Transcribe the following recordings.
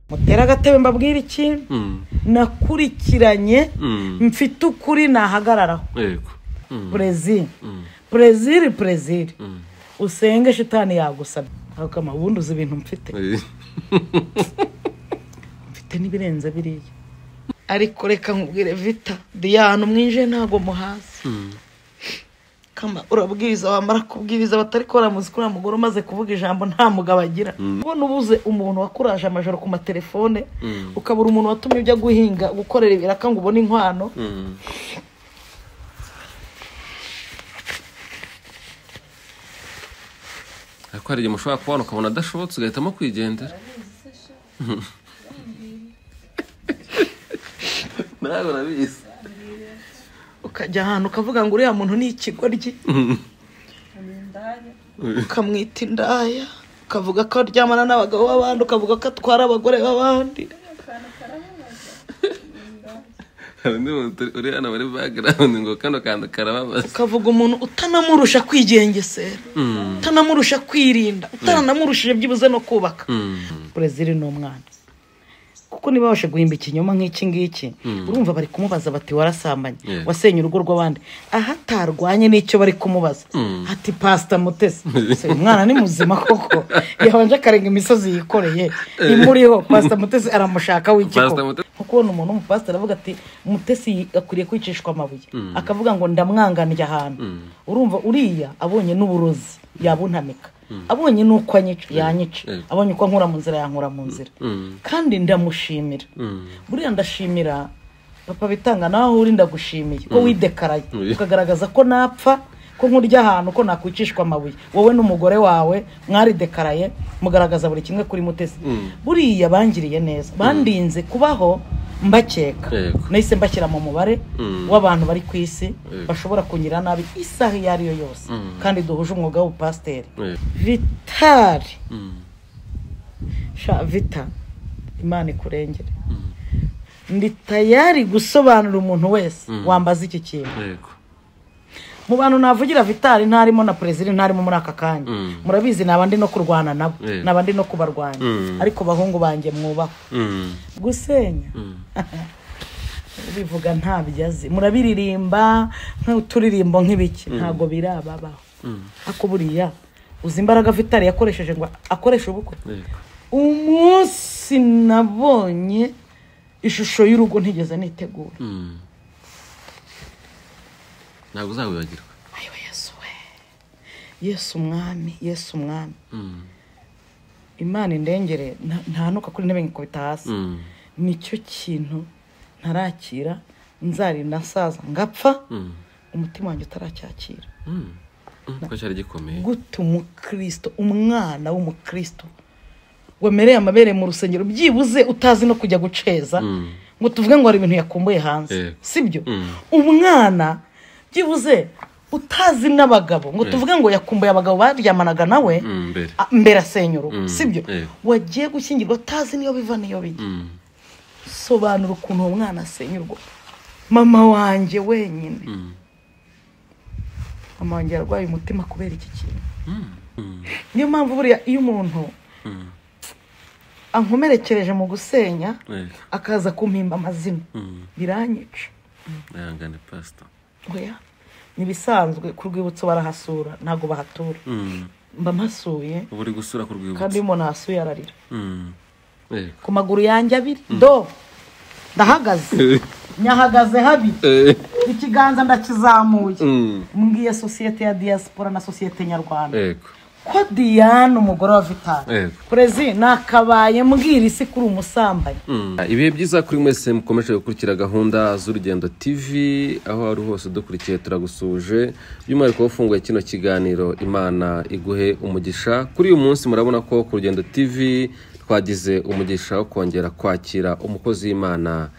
mutera agatebe mbabwire iki Mm. nakurikiranye Mm. mfite ukuri nahagararaho yego Mm. brezil Mm. brezil brezil Mm. usenge shitani yagusabye akama ubundi uzi ibintu mfite Eh. mfite n'ibirenze biriya ariko reka nkubwire vita diyana umwinjiye ntabwo muhazi Mm. kama urabwiriza wamara kubwiriza batari ko baramuzi ko uriya mugore umaze kuvuga ijambo nta mugabo agira ubona ubuze umuntu wakuraje amajoro ku matelefone Mm. ukabura umuntu watumye ujya guhinga gukorera ibiraka ngo ubone inkwano Mm. ariko hari igihe mushobora kubona ukabona adashobotse ugahitamo kwigendera nawe urabizi ukajya ahantu ukavuga ngo uriya muntu ni ikigoryi ukamwita indaya ukavuga ko aryamana n'abagabo b'abandi ukavuga ko atwara abagore b'abandi hari undi muntu uri- uri hano muri background ngo kano kantu karababaza ukavuga umuntu utanamurusha kwigengesera Mm. utanamurusha kwirinda utanamurusha byibuze no kubaka Mm. burezili ni umwana kuko niba babasha guhimba ikinyoma nk'iki ngiki urumva bari kumubaza bati warasambanye Yeah. wasenye urugo rw'abandi aho atarwanye n'icyo bari kumubaza ati pasita mutesi Se, uyu mwana ni muzima koko yabanje akarenga imisozi yikoreye imuriho pasita mutesi aramushaka Pastor w'igikoko Mutesi. nko kubona umuntu umupasiteri avuga ati mutesi akwiriye kwicishwa amabuye akavuga ngo ndamwanganira ahantu urumva uriya abonye n'uburozi yabuntamika abonye n'uko anyica yanyica Mm. abonye uko ankura mu nzira yankura mu nzira Mm. kandi ndamushimira Mm. buriya ndashimira papa bitanga nawe uri ndagushimiye ko widekaraye Mm. ukagaragaza ko napfa ko nkurya ahantu ko nakwicishwa amabuye wowe n'umugore wawe mwaridekaraye mugaragaza buri kimwe kuri mutesi buriya bangiriye neza bandinze kubaho mbakeka Yego. nahise mbashyira mu mubare Mm. w'abantu bari ku isi Yego. bashobora kunyira nabi isaha iyo ari yo yose kandi duhuje umwuga w'ubupasiteri Eh. vitari Mm. sha vita imana ikurengere ndi tayari gusobanurira umuntu wese wambaza iki kintu yego mu bantu navugira vitari ntarimo na perezida ntarimo muri aka kanya Mm. murabizi naba ndi no kurwana nabo Yeah. naba ndi no kubarwanya Mm. ariko bahungu banjye mwubaho Mm. gusenya Mm. bivuga ntabyo azi murabiririmba nk'uturirimbo nk'ibiki ntabwo birababaho ako buriya uzi imbaraga vitari yakoresheje ngo akoreshe ubukwe yego umunsi nabonye ishusho y'urugo ntigeze nitegura Mm. ntabwo uzawibagirwa ayo yesu we yesu umwami yesu umwami Mm. imana indengere nta- ntanuka kuri intebe nkikubita hasi Mm. nicyo kintu ntarakira nzarinda nsaza ngapfa Mm. umutima wanjye utaracyakira Mm. Mm. ko cyari gikomeye gute umukristo umwana w'umukristo wemereye amabere mu rusengero byibuze utazi no kujya guceza Mm. ngo tuvuge ngo hari ibintu yakumbuye hanze Yego. sibyo Mm. umwana byibuze utazi n'abagabo ngo tuvuge ngo yakumbuye abagabo baryamanaga nawe Mm, mbere a- mbere asenya urugo Mm. sibyo Yego. wagiye gushyingirwa utazi niyo biva niyo bijya Mm. sobanura ukuntu uwo mwana asenya urugo mama wanjye wenyine Mm. mama wanjye yarwaye umutima kubera iki kintu Mm. Mm. niyo mpamvu buriya iyo umuntu Mm. ankomerekereje mu gusenya Yego. akaza kumpimba amazina Mm. biranyica ihangane pastor oya ni ibisanzwe ku rwibutso barahasura ntabwo bahatura Mm. mba mpasuye uba uri gusura ku kandi iyo rwibutso umuntu ahasuye ararira Mm. Yego. ku maguru yanjye abiri do ndahagaze nyahagaze habi Eh. ikiganza ndakizamuye Mm. mbwiye sosiyete ya diaspora na sosiyete nyarwanda Yego. ko diane umugore wa vitali Yego. perezida nakabaye mbwira isi kuri umusambanyi Mm. ibihe byiza kuri mwese mukomeje gukurikira gahunda z'urugendo tv aho wari hose udukurikiye turagusuje by'umwihariko wafunguye kino kiganiro imana iguhe umugisha kuri uyu munsi murabona ko ku rugendo tv twagize umugisha wo kongera kwakira umukozi w'imana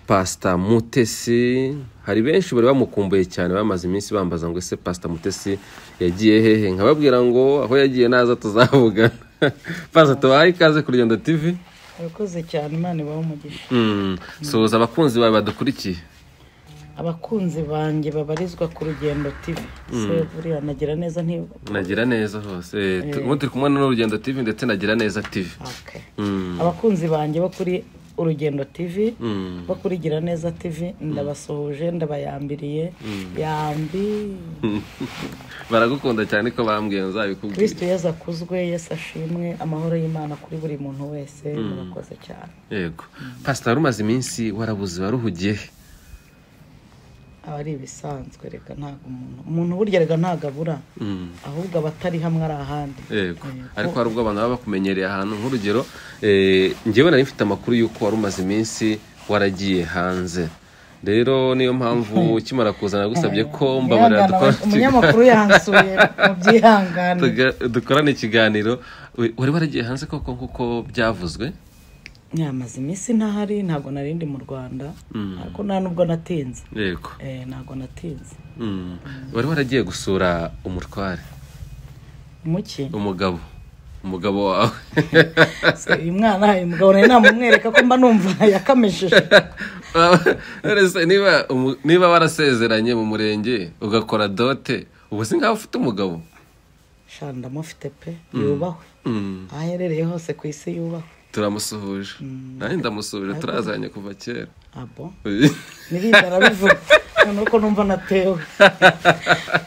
pasita mutesi hari benshi bari bamukumbuye cyane bamaze iminsi bambaza ngo ese pasita mutesi yagiye hehe nkababwira ngo aho yagiye naza tuzavugana pasita tubahaye ikaze ku rugendo tv urakoze cyane imana ibahe umugisha Mm, suhuza abakunzi bawe badukurikiye abakunzi banjye babarizwa ku rugendo tv buriya nagira neza ntiba nagira neza hose Eh, tu- ubu turi kumwe n'urugendo tv ndetse nagira neza tv Okay. Mm. abakunzi banjye bo kuri urugendo tv Mm. bo kuri gira neza tv ndabasuhuje ndabayambiriye yambi baragukunda cyane ko bambwiye nzabikubwira kristo yesu akuzwe yesu ashimwe amahoro y'imana kuri buri muntu wese murakoze cyane yego pasita rumaze iminsi warabuze waruhugiye he? aba ari ibisanzwe reka ntabwo umuntu umuntu burya reka ntabwo abura Mm. ahubwo abatari hamwe ari ahandi yego Yego. ariko hari ubwo abantu baba bakumenyereye ahantu nk'urugero eh, njyewe nari mfite amakuru y'uko wari umaze iminsi waragiye hanze rero niyo mpamvu ukimara kuza nagusabye ko mbabarira Yihangana, dukora umunyamakuru yansuye mu byihangane tuga- dukorane ikiganiro We- wari waragiye hanze koko nk'uko byavuzwe nyamaze iminsi ntahari ntabwo narindi mu rwanda ariko nta nubwo natinze yego Eh, ntabwo natinze Mm. wari waragiye gusura umutware muki umugabo umugabo wawe Se, uyu mwana uyu mugabo nawe namumwereka ko mba numva yakamejeje None se niba umu- niba warasezeranye mu murenge ugakora dote ubu si nkaho ufite umugabo sha ndamufite pe yubahwe Mm. aho aherereye hose ku isi yubahwe turamusuhuje nanjye ndamusuhuje turazanye kuva kera abo nirindara bivuga noneho ko numva natewe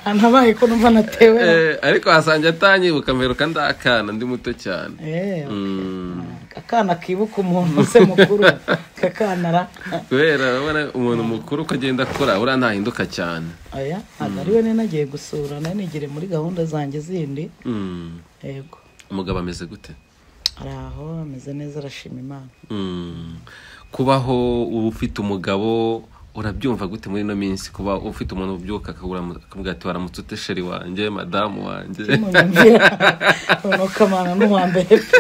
hanabaye ko numva natewe Eh, ariko wasange atanyibuka mperuka ndakana ndi muto cyane Eh, Mm. akana kibuka umuntu se mukuru kakanara kubera urabona umuntu mukuru uko agenda akura uriya ntahinduka cyane aya ntabwo ari we nagiye gusura nayo nigire muri gahunda zanjye zindi Mm. yego umugabo ameze gute ari aho ameze neza arashima imana Mm. kubaho uba ufite umugabo urabyumva gute muri ino minsi kuba ufite umuntu ubyuka akabura akavuga ati waramutse ute sheri wanjye madamu wanjye munyumvira noneho kamana n'uwa mbere pe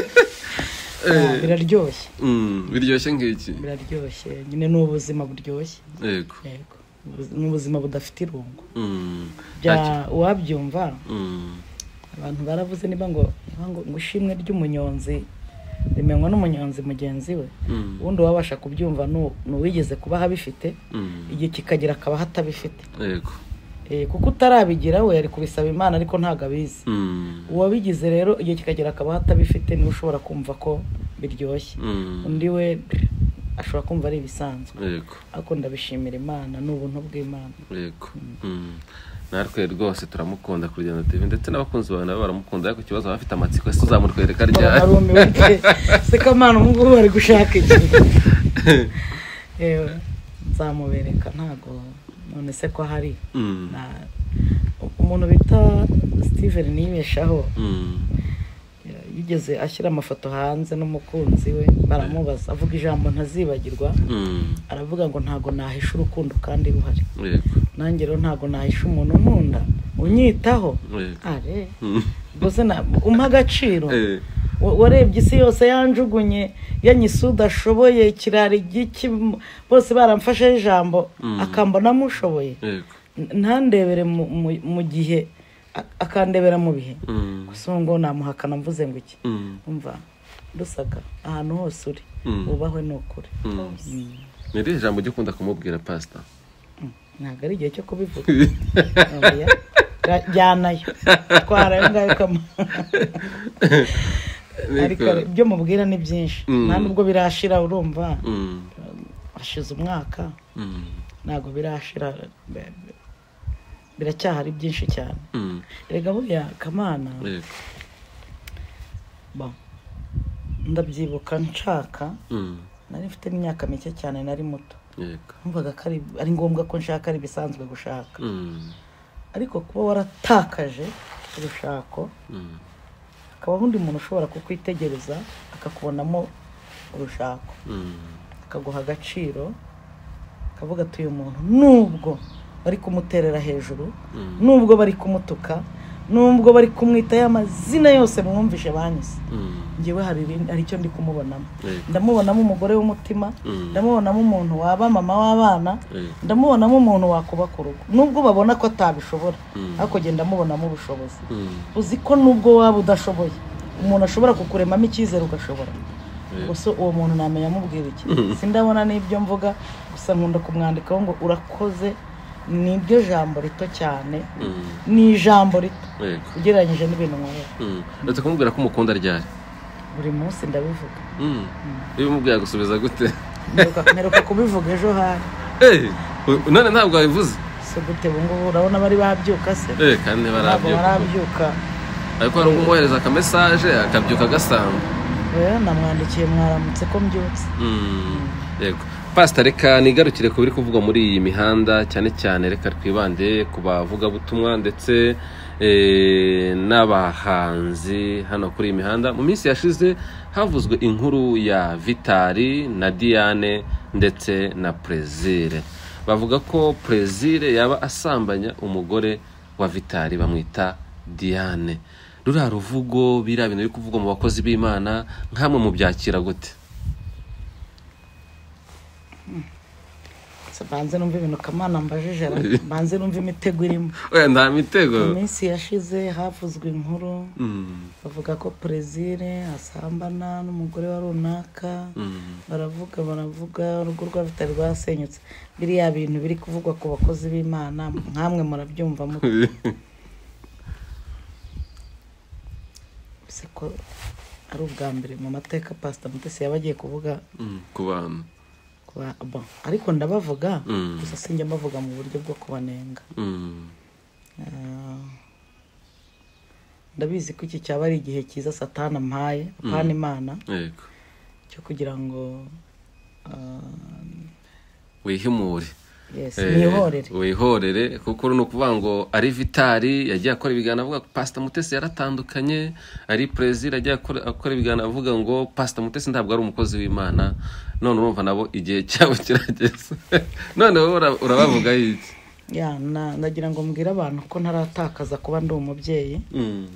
Ah, biraryoshye Mm, biryoshye ngiki biraryoshye nyine ni ubuzima buryoshye yego yego Ubuzi- ni ubuzima budafite irungu Mm. bya Ntacyo- uwabyumva Mm. abantu baravuze niba ngo niba ngo ngo ishimwe ry'umunyonzi rimenywa n'umunyonzi mugenzi we Mm. ubundi uwabasha kubyumva ni u- ni uwigeze kubaho abifite Mm. igihe kikagera akabaho atabifite yego Eh, kuko utarabigira we ari kubisaba imana ariko ntabwo abizi Mm. uwabigize rero igihe kikagera akabaho atabifite niwe ushobora kumva ko biryoshye Mm. undi we ashobora kumva ari ibisanzwe yego ariko ndabishimira imana ni ubuntu bw'imana yego Mm. natwe rwose turamukunda kuri Rwanda TV ndetse n'abakunzi bawe nabo baramukunda ariko ikibazo baba bafite amatsiko ese uzamutwereka ryari barumiwe se kamana ubu ngubu bari gushaka iki yewe nzamubereka ntago none se ko hari Mm. Na- umuntu bita steven niyibeshaho Mm. yigeze ashyira amafoto hanze n'umukunzi we baramubaza avuga ijambo ntazibagirwa Mm. aravuga ngo ntago nahisha urukundo kandi ruhari yego nanjye rero ntago nahisha umuntu nkunda unyitaho yego are Mm. ubwo se na- umpa agaciro Eh. Wa- warebye isi yose yanjugunye yanyise udashoboye ikirari giki m- bose baramfasheho ijambo Mm. akambonamo ushoboye yego N- ntandebere mu- mu- mu gihe a- akandebera mu bihe Mm. gusa ubu ngo namuhakana mvuze ngo iki Mm. umva rusaka ahantu hose uri Mm. wubahwe ni ukuri Mm. ni irihe jambo ujya ukunda kumubwira pasita Mm. ntabwo ari igihe cyo kubivuga oya Ra- jyanayo twara ayo ngayo kama ariko ibyo mubwira ni byinshi Mm. nta nubwo birashira urumva Mm. hashize umwaka Mm. ntabwo birashira be- be- biracyahari byinshi cyane Mm. erega buriya kamana yego bo ndabyibuka nshaka Mm. nari mfite imyaka mike cyane nari muto yego numvaga ko ari- ari ngombwa ko nshaka ari ibisanzwe gushaka Mm. ariko kuba waratakaje urushako Mm. hakabaho undi muntu ushobora kukwitegereza akakubonamo urushako Mm. akaguha agaciro akavuga ati uyu muntu nubwo bari kumuterera hejuru Mm. nubwo bari kumutuka nubwo bari kumwitaho amazina yose mwumvishe banyuze Mm. ngewe hari ibindi- hari icyo ndi kumubonamo yego ndamubonamo umugore w'umutima Mm. ndamubonamo umuntu waba mama w'abana yego ndamubonamo umuntu wakuba ku rugo nubwo babona ko atabishobora Mm. ariko genda ndamubonamo ubushobozi Mm. uzi ko nubwo waba udashoboye umuntu ashobora kukuremamo icyizere ugashobora ubwo so uwo muntu namenya amubwira iki sindabona n'ibyo mvuga gusa nkunda kumwandikaho ngo urakoze ni iryo jambo rito cyane ni ijambo rito yego ugereranyije n'ibintu nkorera Mm. uretse kumubwira ko umukunda ryari buri munsi ndabivuga Mm. iyo umubwiye agusubiza gute Mperuka- mperuka kubivuga ejo hari Eh, u- none ntabwo wabivuze si gute ubu ngubu urabona bari babyuka se Eh, kandi ntabwo ntibarabyuka barabyuka ariko hari umwohereza akamesaje akabyuka agasanga rero namwandikiye mwaramutse ko mbyutse Mm, yego pasita reka nigarukire ku biri kuvugwa muri iyi mihanda cyane cyane reka twibande ku bavugabutumwa ndetse eh, n'abahanzi hano kuri iyi mihanda mu minsi yashize havuzwe inkuru ya vitari na diane ndetse na prezire bavuga ko prezire yaba asambanya umugore wa vitari bamwita diane ruriya ruvugo biriya bintu biri kuvugwa mu bakozi b'imana nk'amwe mubyakira gute Se mbanze numva ibintu kamana mbajije ra- mbanze numva imitego irimo oya nta mu mitego minsi yashize havuzwe inkuru Mm, bavuga ko prezire asambana n'umugore wa runaka mm, baravuga baravuga urugo rwa bitari rwasenyutse biriya bintu biri kuvugwa ku bakozi b'imana nkamwe murabyumva mute se ko ari ubwa mbere mu mateka pasita mutesi yaba agiye kuvuga mm, ku bantu ku ba- bon. ariko ndabavuga Mm. gusa sinjya mbavuga mu buryo bwo kubanenga Mm, Ah, ndabizi ko iki cyaba ari igihe cyiza satana ampaye apana imana yego cyo kugira ngo ah, wihimure yes Eh, nihorere wihorere kuko ni ukuvuga ngo ari vitari yagiye akora ibiganiro avuga ko pasita mutesi yaratandukanye ari perezida yagiye akora akora ibiganiro avuga ngo pasita mutesi ntabwo ari umukozi w'imana none urumva nabo igihe cyabo kirageze none wowe ura- urabavuga iki ya na- ndagira ngo mbwire abantu ko ntaratakaza kuba ndi umubyeyi Mm,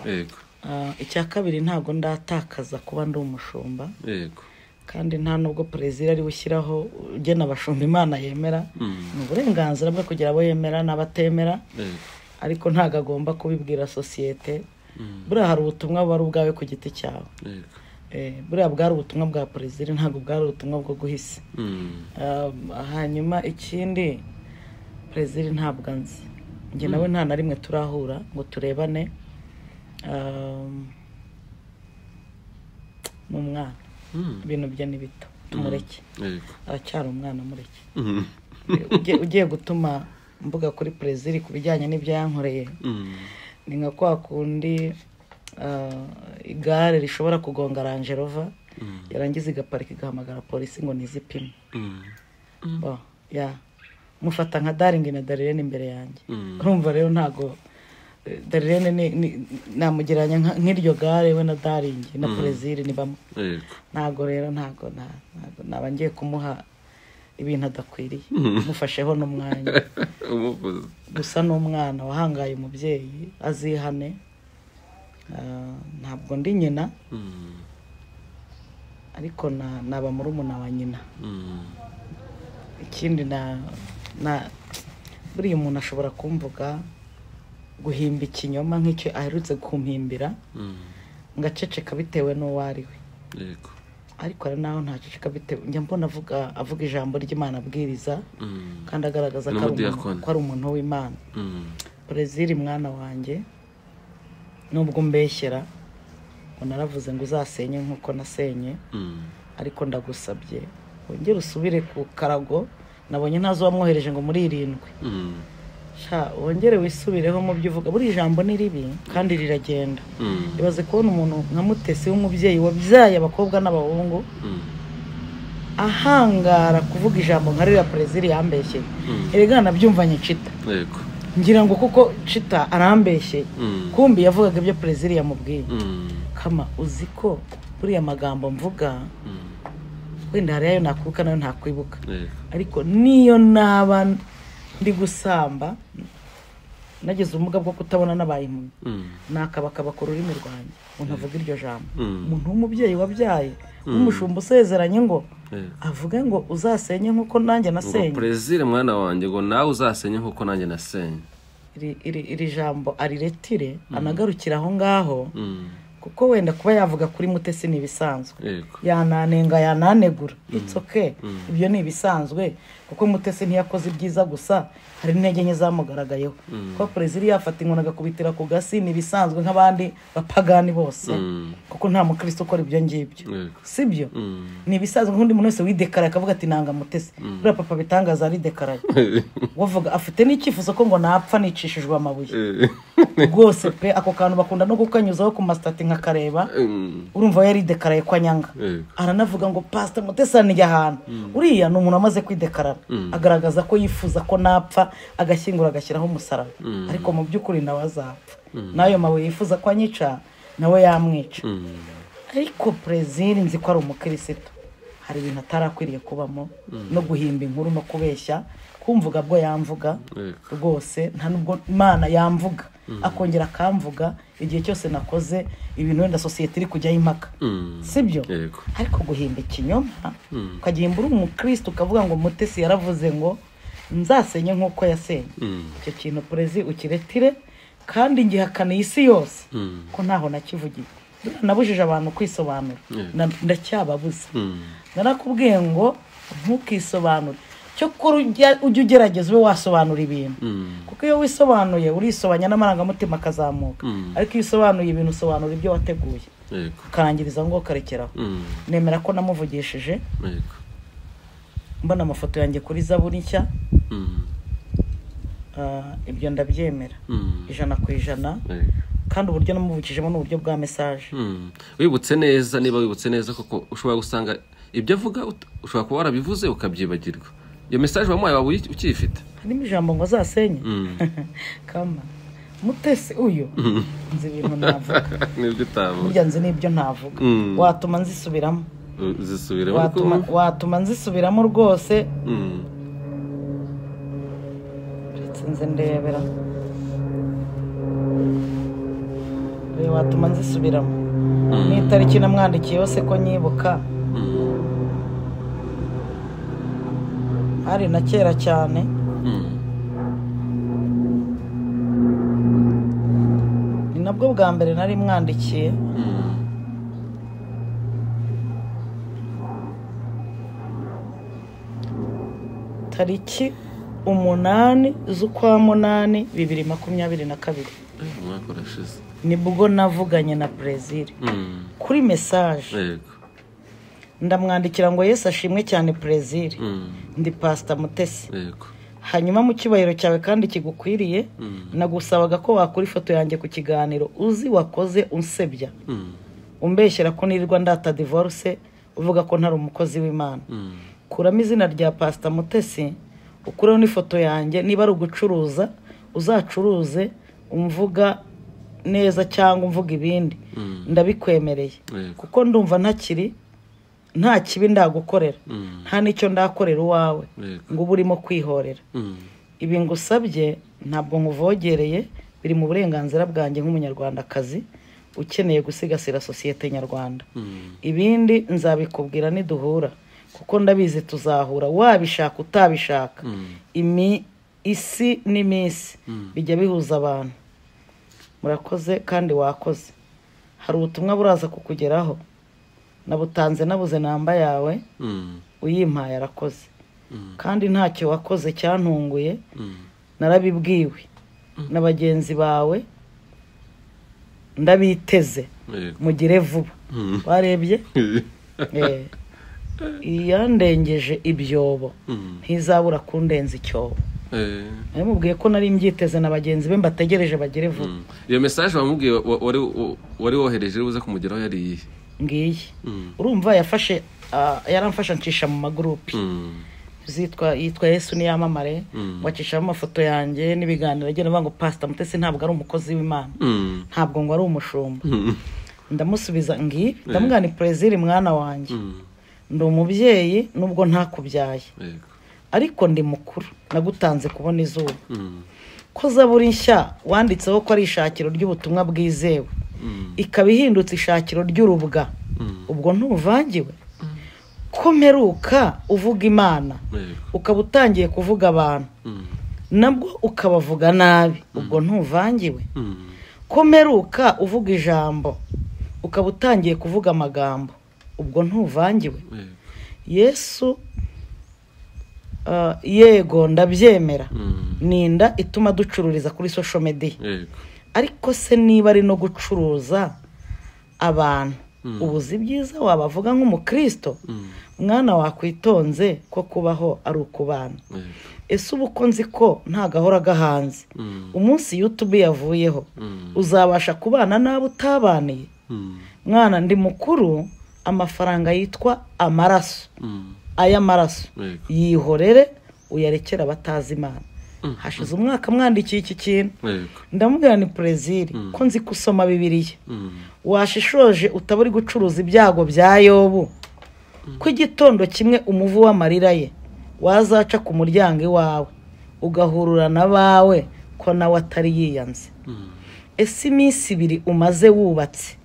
yego Ah, icya kabiri ntabwo ndatakaza kuba ndi umushumba yego kandi nta nubwo perezida ariwe ushyiraho ugena abashumba imana yemera Mm, ni uburenganzira bwe kugira abo yemera n'abatemera yego ariko ntabwo agomba kubibwira sosiyete Mm. buriya hari ubutumwa buba ari ubwawe ku giti cyawe yego Eh, buriya bwari ubutumwa bwa perezida ntabwo bwari ubutumwa bwo guhisa Mm, Um, hanyuma ikindi perezida ntabwo anzi njye nawe nta na rimwe turahura ngo turebane Um, ni umwana mm, ibintu bye ni bito tumureke yego aracyari umwana mureke Mm, Ugiye- ugiye gutuma mvuga kuri perezida ku bijyanye n'ibyo yankoreye mm. ni nka kwa kundi ah, igare rishobora kugonga rangerova yarangiza igaparika igahamagara polisi ngo nizipime Mm. Bo, ya mufata nka daringi na darirene imbere yanjye Mm. urumva rero ntago eh, darirene ni- ni- namugereranya nka- nk'iryo gare we na daringi na perezida ni bamwe yego ntago rero ntago nta- ntago naba ngiye kumuha ibintu adakwiriye mufasheho n'umwanya umuvuzi gusa n'umwana wahangaye umubyeyi azihane Ah, ntabwo ndi nyina Mm, ariko na- naba murumuna wa nyina mm, ikindi na na buriya umuntu ashobora kumvuga guhimba ikinyoma nk'icyo aherutse kumpimbira mm, ngaceceka bitewe n'uwo ari we yego ariko hari n'aho ntaceceka bitewe njya mbona avuga avuga ijambo ry'imana abwiriza Mm, kandi agaragaza Ni ko ari umuntu- umudiyakoni. ko ari umuntu w'imana mm, perezida mwana wanjye nubwo umbeshyera ngo naravuze ngo uzasenye nk'uko nasenye mm, ariko ndagusabye wongere usubire ku karago nabonye ntazi uwamwohereje ngo muri irindwi mm, sha wongere wisubireho mu byo uvuga buri jambo ni ribi kandi riragenda mm, ibaze kubona umuntu nka mutesi w'umubyeyi wabyaye abakobwa n'abahungu mm, ahangara kuvuga ijambo nka ririya perezida yambeshyeye Mm. erega nabyumvanye cita yego ngira ngo kuko cita arambeshyeye Mm, kumbi yavugaga ibyo perezida yamubwiye mm, kama uzi ko buriya magambo mvuga mm, wenda hari ayo nakwibuka nayo ntakwibuka yego ariko niyo naba ndi gusamba nagize ubumuga bwo kutabona n'abaye impumyi Mm, nakabakaba ku rurimi rwanjye umuntu avuga iryo jambo mm, umuntu w'umubyeyi wabyaye w'umushumba usezeranye ngo yego avuge ngo uzasenye nk'uko nanjye ngo nasenye perezida mwana wanjye ngo nawe uzasenye nk'uko nanjye nasenye iri, iri, iri jambo ariretire anagarukira aho ngaho Mm, kuko wenda kuba yavuga kuri mutesi ni ibisanzwe yego yananenga yananegura it's okay ibyo ni ibisanzwe kuko mutesi ntiyakoze ibyiza gusa hari n'intege nke zamugaragayeho kuba perezida iyo yafata inkoni agakubitira ku gasi ni ibisanzwe nk'abandi bapagani bose kuko nta mukristo ukora ibyo ngibyo Yego. sibyo Mm. ni ibisanzwe nk'undi muntu wese widekaraya akavuga ati nanga mutesi buriya papa bitangaza aridekaraya wavuga afite n'icyifuzo ko ngo napfa nicishijwe amabuye Eh, rwose pe ako kantu bakunda no kukanyuzaho ku masitati nkakareba mm, urumva we yaridekaraye kwa nyanga Yego. aranavuga ngo pasita mutesaniye ahantu uriya ni umuntu amaze kwidekarara agaragaza ko yifuza ko napfa agashyingura agashyiraho umusaraba ariko mu by'ukuri nawe azapfa n'ayo mabuye yifuza ko anyica nawe yamwica mm, ariko perezida nzi ko ari umukirisitu hari ibintu atarakwiriye kubamo no guhimba inkuru no kubeshya kumvuga bwo yamvuga Yego. rwose nta nubwo imana yamvuga akongera akamvuga igihe cyose nakoze ibintu wenda sosiyete iri kujyaho impaka mm. sibyo Yego. ariko guhimba ikinyoma ukagihimba uri umukristo ukavuga ngo mutesi yaravuze ngo nzasenye nk'uko yasenye Mm. icyo kintu perezi ukiretire kandi ngihakaniye isi yose Mm. ko ntaho nakivugiye nabujije abantu kwisobanura Na- ndacyababuza Mm. narakubwiye ngo ntukisobanure cyo kuri ujya ujye ugerageza ube wasobanura ibintu Mm. kuko iyo wisobanuye urisobanya n'amarangamutima akazamuka Mm. ariko iyo usobanuye ibintu usobanura ibyo wateguye Yego. ukarangiriza ngo ukarekeraho Mm. nemera ko namuvugishije Yego. mbona amafoto yanjye kuri zaburi nshya Mm. ah, ibyo ndabyemera Mm. ijana ku ijana Yego. kandi uburyo namuvugijemo ni uburyo bwa mesaje Mm. wibutse neza niba wibutse neza koko ushobora gusanga ibyo avuga ut- ushobora kuba warabivuze ukabyibagirwa iyo mesaje wamuhaye waba uyi- ukiyifite harimo ijambo ngo azasenye Mm. kama mutesi uyu nzi ibintu navuga nibyo utavuga burya nzi n'ibyo ntavuga Mm. watuma nzisubiramo Uh, zisubiremo watuma, ariko- watuma nzisubiramo rwose Mm. uretse nze ndebera Oya, watuma nzisubiramo n'itariki namwandikiye yose ko nyibuka Mm. hari na kera cyane Mm. ni nabwo bwa mbere nari mwandikiye Mm. tariki umunani z'ukwa munani bibiri makumyabiri na kabiri Eh, umwaka urashize nibwo navuganye na brezil Mm. kuri mesaje yego ndamwandikira ngo yesu ashimwe cyane brezil Mm. ndi pasita mutesi yego hanyuma mu cyubahiro cyawe kandi kigukwiriye Mm. nagusabaga ko wakura ifoto yanjye ku kiganiro uzi wakoze unsebya Mm. umbeshyera ko nirirwa ndata divorce uvuga ko ntari umukozi w'imana Mm. kuramo izina rya pasita mutesi ukureho n'ifoto yanjye niba ari ugucuruza uzacuruze umvuga neza cyangwa umvuga ibindi Mm. ndabikwemereye yego kuko ndumva ntakiri nta kibi ndagukorera Mm. nta n'icyo ndakorera uwawe yego ngo ube urimo kwihorera Mm. ibi ngusabye ntabwo nkuvogereye biri mu burenganzira bwanjye nk'umunyarwandakazi ukeneye gusigasira sosiyete nyarwanda Mm. ibindi nzabikubwira niduhura kuko ndabizi tuzahura wabishaka utabishaka Mm. imi isi n'iminsi Mm. bijya bihuza abantu murakoze kandi wakoze hari ubutumwa buraza kukugeraho nabutanze nabuze namba yawe Mm. uyimpaye arakoze Mm. kandi ntacyo wakoze cyantunguye Mm. narabibwiwe na bagenzi bawe ndabiteze yego mugire vuba Mm. warebye Eh, iyandengeje ibyobo Mm. ntizabura kundenza icyobo Eh. namubwiye ko nari mbyiteze na bagenzi be mbategereje bagere vuba Mm. iyo mesaje wamubwiye wa- wari wa- wari wohereje uri buze kumugeraho yari iyihe ngiyi Mm. urumva yafashe ah, yaramfasha ncisha mu magurupe Mm. zitwa yitwa yesu niyamamare Mm. ngo acishamo amafoto yanjye n'ibiganiro agenda avuga ngo pasita mutesi ntabwo ari umukozi w'imana Mm. ntabwo ngo ari umushumba Mm. ndamusubiza ngiyi ndamubwira ni perezida mwana wanjye Mm. ndi umubyeyi nubwo ntakubyaye yego ariko ndi mukuru nagutanze kubona izuba Mm. ko zaburi nshya wanditseho ko ari ishakiro ry'ubutumwa bwizewe Mm. ikaba ihindutse ishakiro ry'urubwa Mm. ubwo ntuvangiwe ko mperuka uvuga imana yego ukaba utangiye kuvuga abantu Mm. nabwo ukabavuga nabi ubwo ntuvangiwe Mm. ko mperuka uvuga ijambo ukaba utangiye kuvuga amagambo ubwo ntuvangiwe yesu ah, yego ndabyemera ni inda ituma ducururiza kuri social media yego ariko se niba ari no gucuruza abantu ubuzi byiza wabavuga nk'umukristo mwana wakwitonze ko kubaho ari ukubana yego ese uba uko nzi ko ntagahora gahanze Mm. umunsi youtube yavuyeho Mm. uzabasha kubana n'abo utabaniye Mm. mwana ndi mukuru amafaranga yitwa amaraso Mm. ay'amaraso yego yihorere uyarekere abatazi imana Mm. hashize umwaka mwandikiye iki kintu yego ndamubwira ni perezili ko nzi ko usoma bibiliya Mm. washishoje utaba uri gucuruza ibyago bya yobu ko igitondo kimwe umuvu w'amarira ye wazaca ku muryango iwawe ugahurura n'abawe ko nawe atari yiyanze Mm. ese iminsi ibiri umaze wubatse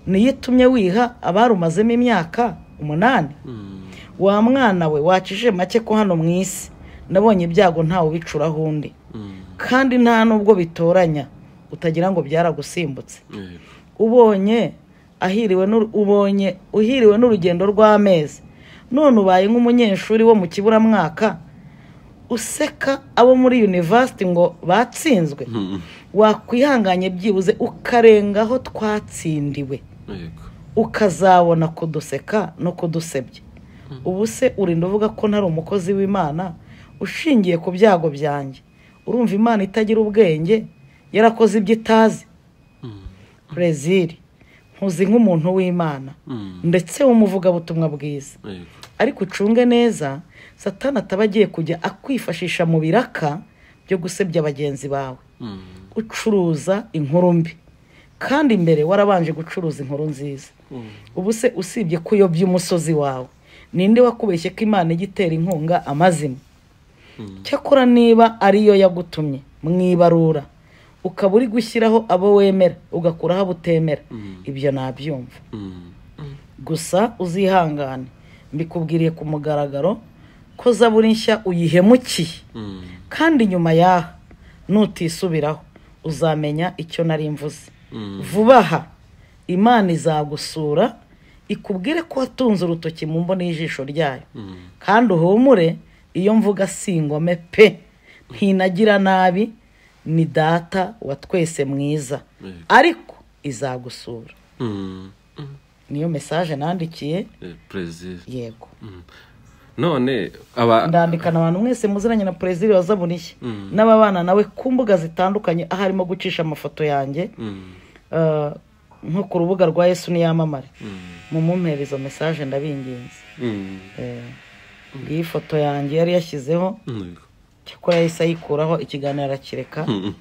niyo itumye wiha abari umazemo imyaka umunani Mm. wa mwana we wakije make ko hano mu isi nabonye ibyago ntawe ubicuraho undi Mm. kandi nta n'ubwo bitoranya utagira ngo byaragusimbutse yego ubonye ahiriwe n'uru- ubonye uhiriwe n'urugendo rw'amezi none ubaye nk'umunyeshuri wo mu kiburamwaka useka abo muri yunivasiti ngo batsinzwe Mm. wakwihanganye byibuze ukarengaho twatsindiwe yego ukazabona kuduseka no kudusebya ubu se urinda uvuga ko ntari umukozi w'imana ushingiye ku byago byanjye urumva imana itagira ubwenge yarakoze ibyo itazi Mm. brezil nkuzi nk'umuntu w'imana Mm. ndetse w'umuvugabutumwa bwiza yego ariko ucunge neza satani ataba agiye kujya akwifashisha mu biraka byo gusebya bagenzi bawe Mm. ucuruza inkuru mbi kandi mbere warabanje gucuruza inkuru nziza Mm. ubu se usibye ko uyobya umusozi wawe ninde wakubeshye ko imana ijya itera inkunga amazima Mm. cyakora niba ariyo yagutumye mu ibarura ukaba uri gushyiraho abo wemera ugakuraho abo utemera Mm. ibyo nabyumva Mm. gusa uzihangane mbikubwiriye ku mugaragaro ko zaburi nshya uyihemukiye Mm. kandi nyuma yaha nutisubiraho uzamenya icyo nari mvuze Mm. vuba aha imana izagusura ikubwire ko watunze urutoki mu mboni y'ijisho ryayo Mm. kandi uhumure iyo mvuga si ingome pe ntinagira nabi ni data wa twese mwiza Yego. ariko izagusura Mm. Mm. niyo mesaje nandikiye Eh, Brazil. yego none aba ndandikana abantu mwese muziranye na perezida wa zaburi nshya Mm. n'ababana nawe ku mbuga zitandukanye aho arimo gucisha amafoto yanjye Mm. eh, nko ku rubuga rwa yesu niyamamare Mm. mu mumpera izo mesaje ndabinginze Mm. Eh, iyi foto yanjye yari yashyizeho Yego. cyakora yahise ayikuraho ikiganiro arakireka Mm.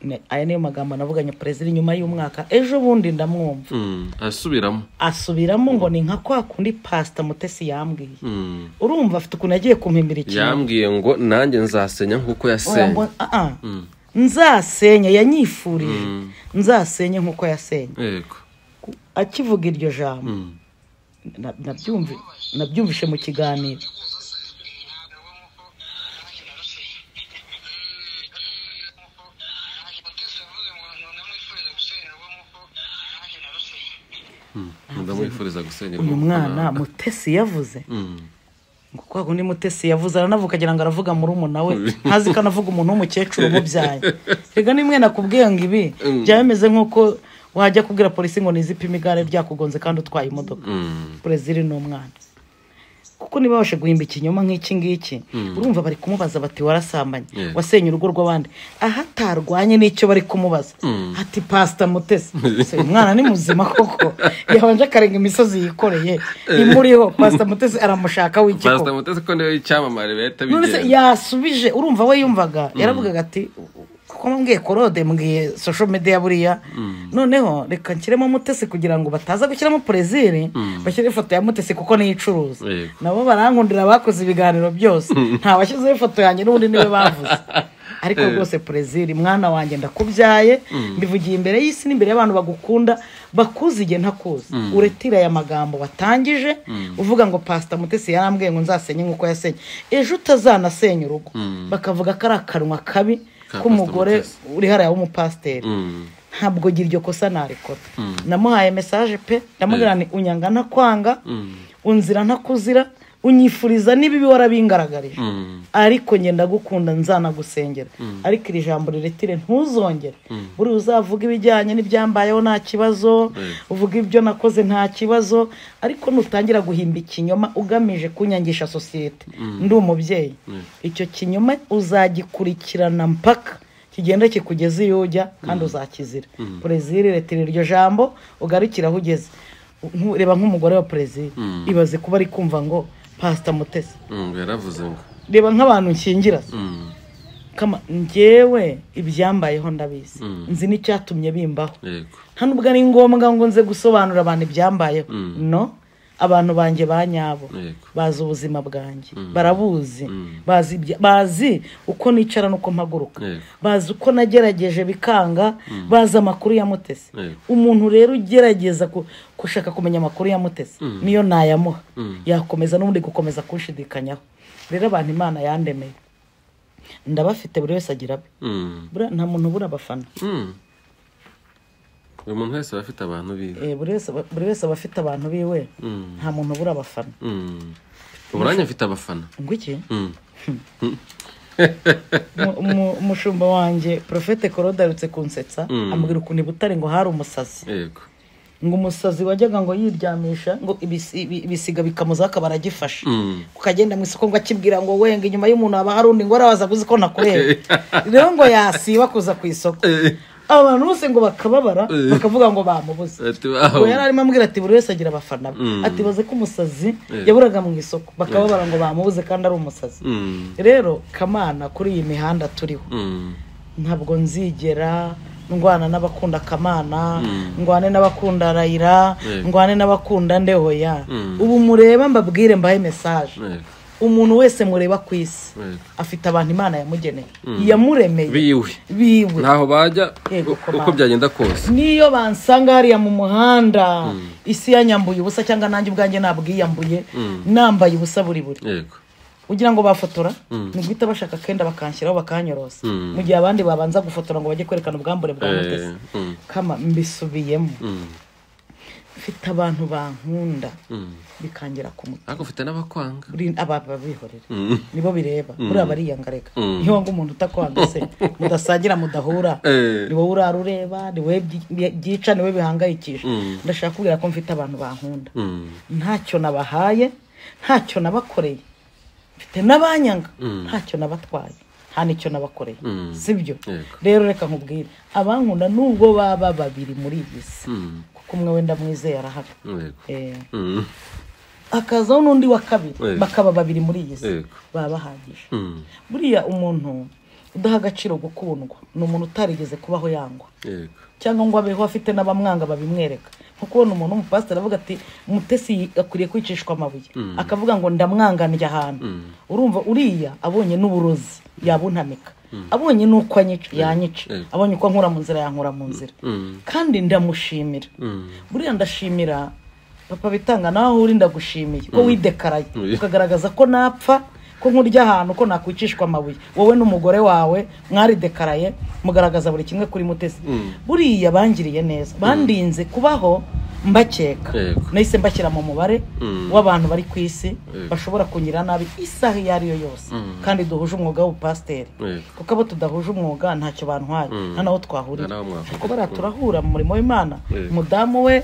Ne- aya niyo magambo navuganye perezida nyuma y'umwaka ejo bundi ndamwumva Mm. asubiramo asubiramo ngo ni nka kwa kundi pasita mutesi yambwiye Mm. urumva afite ukuntu yagiye kumpimbira ikintu yambwiye ngo nanjye nzasenya nk'uko Oya, yasenye mbona- ah, ah. Mm. nzasenya yanyifurije Mm. nzasenye nk'uko yasenye yego akivuga iryo jambo Mm. na- nabyumvi- nabyumvishe mu kiganiro ndamwifuriza gusenya uyu mwana mutesi yavuze ngo kwa kundi mutesi yavuze aranavuka agira ngo aravuga muri umuna we ntazi ko anavuga umuntu w'umukecuru umubyaye rega nimwe nakubwiye ngo ibi byaba bimeze nk'uko wajya kubwira polisi ngo nizipime igare ryakugonze kandi utwaye imodoka brezil ni umwana kuko niba babashe guhimba ikinyoma nk'iki ngiki urumva bari kumubaza bati warasambanye Yeah. wasenye urugo rw'abandi aho atarwanye n'icyo bari kumubaza ati pasita mutesi Se, uyu mwana ni muzima koko yabanje akarenga imisozi yikoreye imuriho pasita mutesi aramushaka pasita w'ikiko mutesi ko niwe icyamamare leta none se bigenga yasubije urumva we yumvaga yaravugaga ati kuko mbwiye korode mbwiye social media buriya noneho reka nshyiremo mutesi kugira ngo bataza gushyiramo perezili bashyire ifoto ya mutesi kuko niyo icuruza Yego. nabo barankundira bakoze ibiganiro byose nta washyizeho ifoto yanjye n'ubundi niwe bavuze ariko rwose perezili mwana wanjye ndakubyaye mbivugiye imbere y'isi n'imbere y'abantu bagukunda bakuzi igihe ntakuzi uretira aya magambo watangije uvuga ngo pasita mutesi yarambwiye ngo nzasenye nk'uko yasenye ejo utazanasenya urugo bakavuga ko ari akanwa kabi Ka Pastor k'umugore Mutesi. uri hariya w'umupasiteri ntabwo gira iryo kosa narikora namuhaye mesaje pe ndamubwira ni unyanga ntakwanga unzira ntakuzira unyifuriza n'ibibi warabingaragarije ariko njye ndagukunda nzanagusengera ariko iri jambo riretire ntuzongere buri uzavuga ibijyanye n'ibyambayeho nta kibazo uvuga ibyo nakoze nta kibazo ariko nutangira guhimba ikinyoma ugamije kunyangisha sosiyete ndi umubyeyi icyo kinyoma uzagikurikirana mpaka kigenda kikugeza iyo ujya kandi uzakizira perezida retire iryo jambo ugarukire aho ugeze reba nk'umugore wa perezida ibaze kuba ari kumva ngo pasita mutesi yaravuze ngo reba nk'abantu nkingira se kama ngewe ibyambayeho ndabizi nzi n'icyatumye bimbaho yego nta nubwo ari ngombwa ngo nze gusobanurira abantu ibyambayeho no abantu banjye ba nyabo Yego. bazi ubuzima bwanjye barabuzi bazi ibya- bazi uko nicara n'uko mpaguruka Yego. bazi uko nagerageje bikanga bazi amakuru ya mutesi Yego. umuntu rero ugerageza ku- gushaka kumenya amakuru ya mutesi niyo nayamuha yakomeza n'ubundi gukomeza kunshidikanyaho rero abantu imana yandemeye ndabafite buri wese agira abe Mm. Buriya nta muntu ubura abafana Mm. buri muntu wese aba afite abantu biwe Eh, buri wese aba- buri wese aba afite abantu biwe Mm. nta muntu ubura abafana Mm. uburange afite abafana ngo iki Mm. Mu- mu- umushumba wanjye porofete korode aherutse kunsetsa Mm. ambwira ukuntu i butare ngo hari umusazi yego ngo umusazi wajyaga ngo yiryamisha ngo ibisi- ibi- ibisiga bikamuzaho akaba aragifashe Mm. ukagenda mu isoko ngo akibwira ngo wenga inyuma y'umuntu haba hari undi ngo arabaza aguzi ko nakureba rero ngo yasiba kuza ku isoko Eh. abantu bose ngo bakababara Eh. bakavuga ngo bamubuze Ati, wow. ngo yari arimo ambwira ati buri wese agira abafana be Mm. ati baze ko umusazi Eh. yaburaga mu isoko bakababara ngo bamubuze kandi ari umusazi Mm. rero kamana kuri iyi mihanda turiho Mm. ntabwo nzigera ndwana n'abakunda kamana ndwane n'abakunda rayira Yego. ndwane n'abakunda ndehoya Mm. ubu mureba mbabwire mbahe mesaje Yego. umuntu wese mureba ku isi Yego. afite abantu imana yamugeneye yamuremeye biwe biwe ntaho bajya Yego, u- uko komanda. byagenda kose niyo bansanga hariya mu muhanda isi yanyambuye ubusa cyangwa nanjye ubwanjye nabwiyambuye nambaye ubusa buri buri yego ugira ngo bafotora ni guhita bashaka akenda bakanshyiraho bakanyorosa Mm. mu gihe abandi babanza gufotora ngo bajye kwerekana ubwambure bwa Eh, mutesi mm. kama mbisubiyemo Mm. mfite abantu bankunda Mm. bikangira ku mutima ariko ufite n'abakwanga Buri- aba- ababihorera Mm. nibo bireba buriya bariyangaraga Mm. niyo wanga umuntu utakwanga se mudasangira mudahura Eh. ni wowe urara ureba ni wowe byi- byi- byica ni wowe bihangayikisha Mm. ndashaka kubwira ko mfite abantu bankunda Mm. ntacyo nabahaye ntacyo nabakoreye mfite n'abanyanga Mm. ntacyo nabatwaye nta n'icyo nabakoreye Mm. sibyo Yego. rero reka nkubwire abankunda nubwo baba babiri muri iyi si Mm. kuko umwe wenda mwizeye arahari yego Eh, Mm. hakazaho n'undi wa kabiri Yego. bakaba babiri muri iyi si Yego. baba bahagije Mm. buriya umuntu udaha agaciro gukundwa ni umuntu utarigeze kubaho yangwa yego cyangwa ngo abeho afite n'abamwanga babimwereka nko kubona umuntu w'umupasiteri avuga ati umutesi akwiriye kwicishwa amabuye akavuga ngo ndamwanganiye ahantu urumva uriya abonye n'uburozi yabuntamika abonye n'uko anyica yanyica Mm. abonye uko ankura mu nzira yankura mu nzira Mm. kandi ndamushimira Mm. buriya ndashimira papa bitanga nawe uri ndagushimiye ko widekaraye Mm. ukagaragaza ko napfa ko nkurya ahantu ko nakwicishwa amabuye wowe n'umugore wawe mwaridekaraye mugaragaza buri kimwe kuri mutesi buriya bangiriye neza bandinze kubaho mbakeka Yego. nahise mbashyira mu mubare Mm. w'abantu bari ku isi Yego. bashobora kunyira nabi isaha iyo ari yo yose kandi duhuje umwuga w'ubupasiteri Yego. kuko abo tudahuje umwuga ntacyo bantwaye nta n'aho twahurira Nta n'aho mwahurira. ariko bariya turahura mu murimo w'imana Yego. umudamu we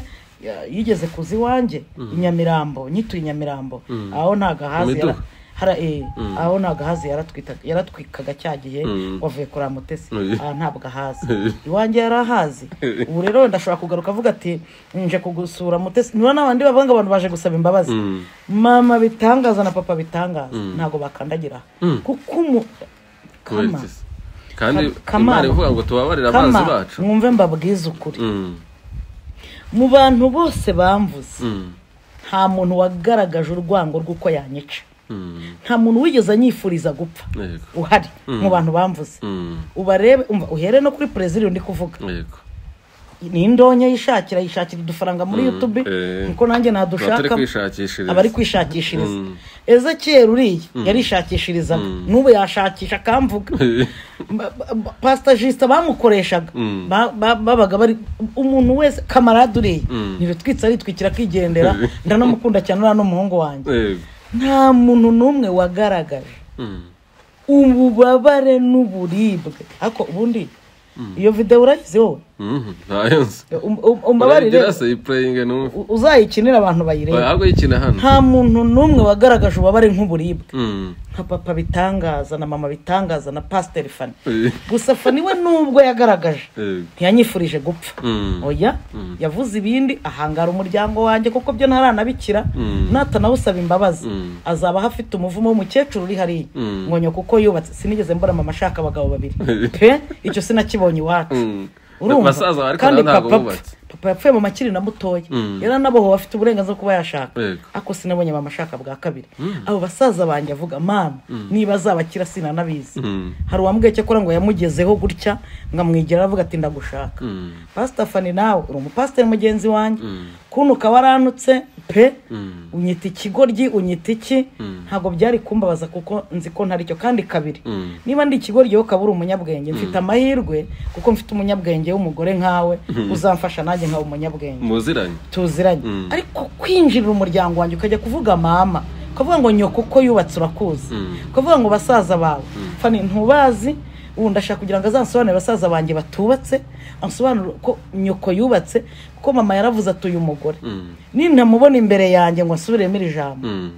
ya- yigeze kuza iwanjye i nyamirambo nyituye i nyamirambo aho nta gahazi yara- Imiduga. hara- eh, aho nta gahazi yaratwita- yaratwikaga cya gihe Mm. wavuye kureba mutesi Oye. aha ntabwo ahazi iwanjye yari ahazi ubu rero wenda ashobora kugaruka avuga ati nje kugusura mutesi niba n'abandi bavuga ngo abantu baje gusaba imbabazi Mm. mama bitangaza na papa bitangaza ntabwo bakandagira aha. kuko umu kama Kubera iki se? kandi Kama- imana ivuga ngo tubabarire abanzi kama bacu mwumve mbabwize ukuri Mm. mu bantu bose bamvuze Mm. nta muntu wagaragaje urwango rw'uko yanyica Mm. nta muntu wigeze anyifuriza gupfa yego uhari mu bantu bamvuze Mm. ubarebe umva uhere no kuri perezida undi kuvuga yego ni indonya yishakira yishakira udufaranga muri yutube eh. niko nanjye Abari nadushaka kwishakishiriza. abari kwishakishiriza ezekiyeri uriya yarishakishirizaga n'ubu yashakisha akamvuga Ba- ba- pasita jisita bamukoreshaga Ba- ba- babaga bari umuntu wese kamarade uriya ntibitwitse aritwikira akigendera ndanamukunda cyane uriya n'umuhungu wanjye Yego. nta muntu n'umwe wagaragaje Mm. ububabare n'uburibwe ariko ubundi iyo videwo urayizi wowe Mhm. Ntayo nzi. Um- um- umbabarire Urayigira se iprayinge n'umwe. u- uzayikinire abantu bayirebe Ahubwo yikina hano. nta muntu n'umwe wagaragaje ububabare nk'uburibwe Mm. nka papa bitangaza na mama bitangaza na pasiteri fani Eh. gusa fani we nubwo yagaragaje Yego. ntiyanyifurije gupfa Mm. oya yavuze ibindi ahangara umuryango wanjye kuko byo ntaranabikira natanawusaba imbabazi Mm. azaba aho afite umuvumo w'umukecuru uri hariya Mm. ngo nyo kuko yubatse sinigeze mbona mama ashaka abagabo babiri pe icyo sinakibonye iwacu Mm. urumva Basaza ariko kandi nabo ntabwo papa bubatse. papa yapfuye mama akiri na mutoya Mm. yari anabohowe afite uburenganzira bwo kuba yashaka Yego. ariko sinabonye mama ashaka bwa kabiri abo basaza banjye avuga mama niba azabakira sinanabizi Mm. hari uwambwiye cyakora ngo yamugezeho gutya ngo amwegera aravuga ati ndagushaka Mm. pasita fani nawe uri umupasiteri mugenzi wanjye Mm. kuno ukaba waranutse pe Mm. unyita ikigoryi unyita iki Mm. ntabwo byari kumbabaza kuko nzi ko ntari cyo kandi kabiri Mm. niba ndi ikigoryi wowe ukaba uri umunyabwenge mfite amahirwe kuko mfite umunyabwenge w'umugore nkawe uzamfasha nanjye nkaba umunyabwenge Muziranye. tuziranye Mm. ariko kwinjirira umuryango wanjye ukajya kuvuga mama ukavuga ngo nyoko uko yubatse urakuzi Mm. ukavuga ngo basaza bawe fani ntubazi ubu ndashaka kugira ngo azansobanurire basaza banjye batubatse ansobanurire ko nyoko yubatse kuko mama yaravuze ati uyu mugore Mm. nintamubona imbere yanjye ngo nsubiremo iri jambo Mm.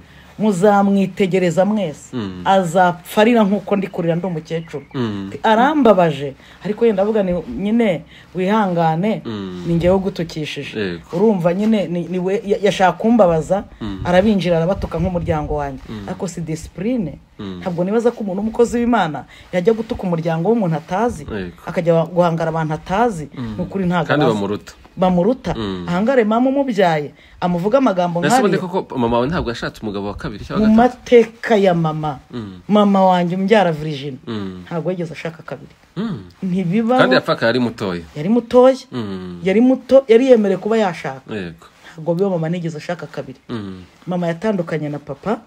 muzamwitegereza mwese Mm. azapfa arira nk'uko ndi kurira ndi umukecuru Mm. Ati, arambabaje ariko yenda avuga ni nyine wihangane Mm. ni njyewe ugutukishije Yego. urumva nyine ni- ni we- ya- yashaka kumbabaza arabinjira arabatuka nk'umuryango wanjye ariko si disipurine ntabwo nibaza ko umuntu w'umukozi w'imana yajya gutuka umuryango w'umuntu atazi Yego. akajya guhangara abantu atazi ni ukuri ntabwo Kandi abazi. bamuruta. bamuruta ahangare mama umubyaye amuvuga amagambo Ese ubundi nk'ariya koko mama wawe ntabwo yashatse umugabo wa kabiri cyangwa mu gatatu? mateka ya mama Mm. mama wanjye umbyara virigina Mm. ntabwo yigeze ashaka kabiri Mm. ntibibaho Kandi yapfakaye ari mutoya. yari mutoya Mm. yari muto yari yemerewe kuba yashaka Yego. ntabwo biba mama nigeze ashaka kabiri Mm. mama yatandukanye na papa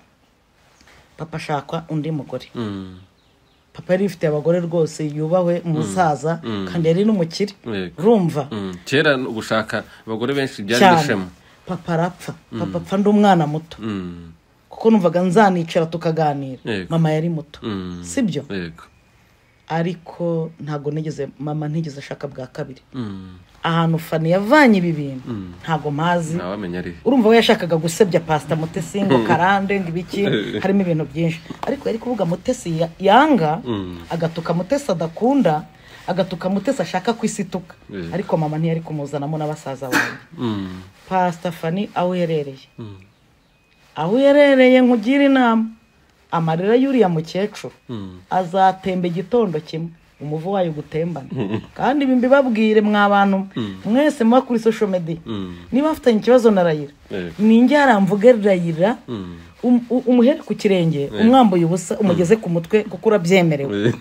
papa ashaka undi mugore Mm. papa yari yifitiye abagore rwose yubahwe umusaza kandi yari n'umukire Yego. urumva Mm. Kera gushaka abagore benshi byari cyane ishema. papa arapfa papa apfa ndi umwana muto Mm. kuko numvaga nzanicara tukaganira Yego. mama yari muto Mm. sibyo Yego. ariko ntabwo nigeze mama ntigeze ashaka bwa kabiri Mm. ahantu fani yavanye ibi bintu ntabwo mpazi Ntawamenya ari. urumva we yashakaga gusebya pasita mutesi ngo karande ngo ibiki harimo ibintu byinshi ariko yari kuvuga mutesi ya- yanga Mm. agatuka mutesi adakunda agatuka mutesi ashaka ku isi ituka Mm. ariko mama ntiyari kumuzanamo na basaza banjye Mm. pasita fani aho uherereye Mm. aho uherereye nkugire inama amarira y'uriya mukecuru Mm. azatemba igitondo kimwe umuvu wayo gutembana kandi ibi mbibabwire mwa bantu mwese muba kuri social media Mm. niba afitanye ikibazo na rayira Yego. ninjye haramvuge rayira Mm. um- u- umuhere ku kirenge umwambuye ubusa umugeze ku mutwe kuko urabyemerewe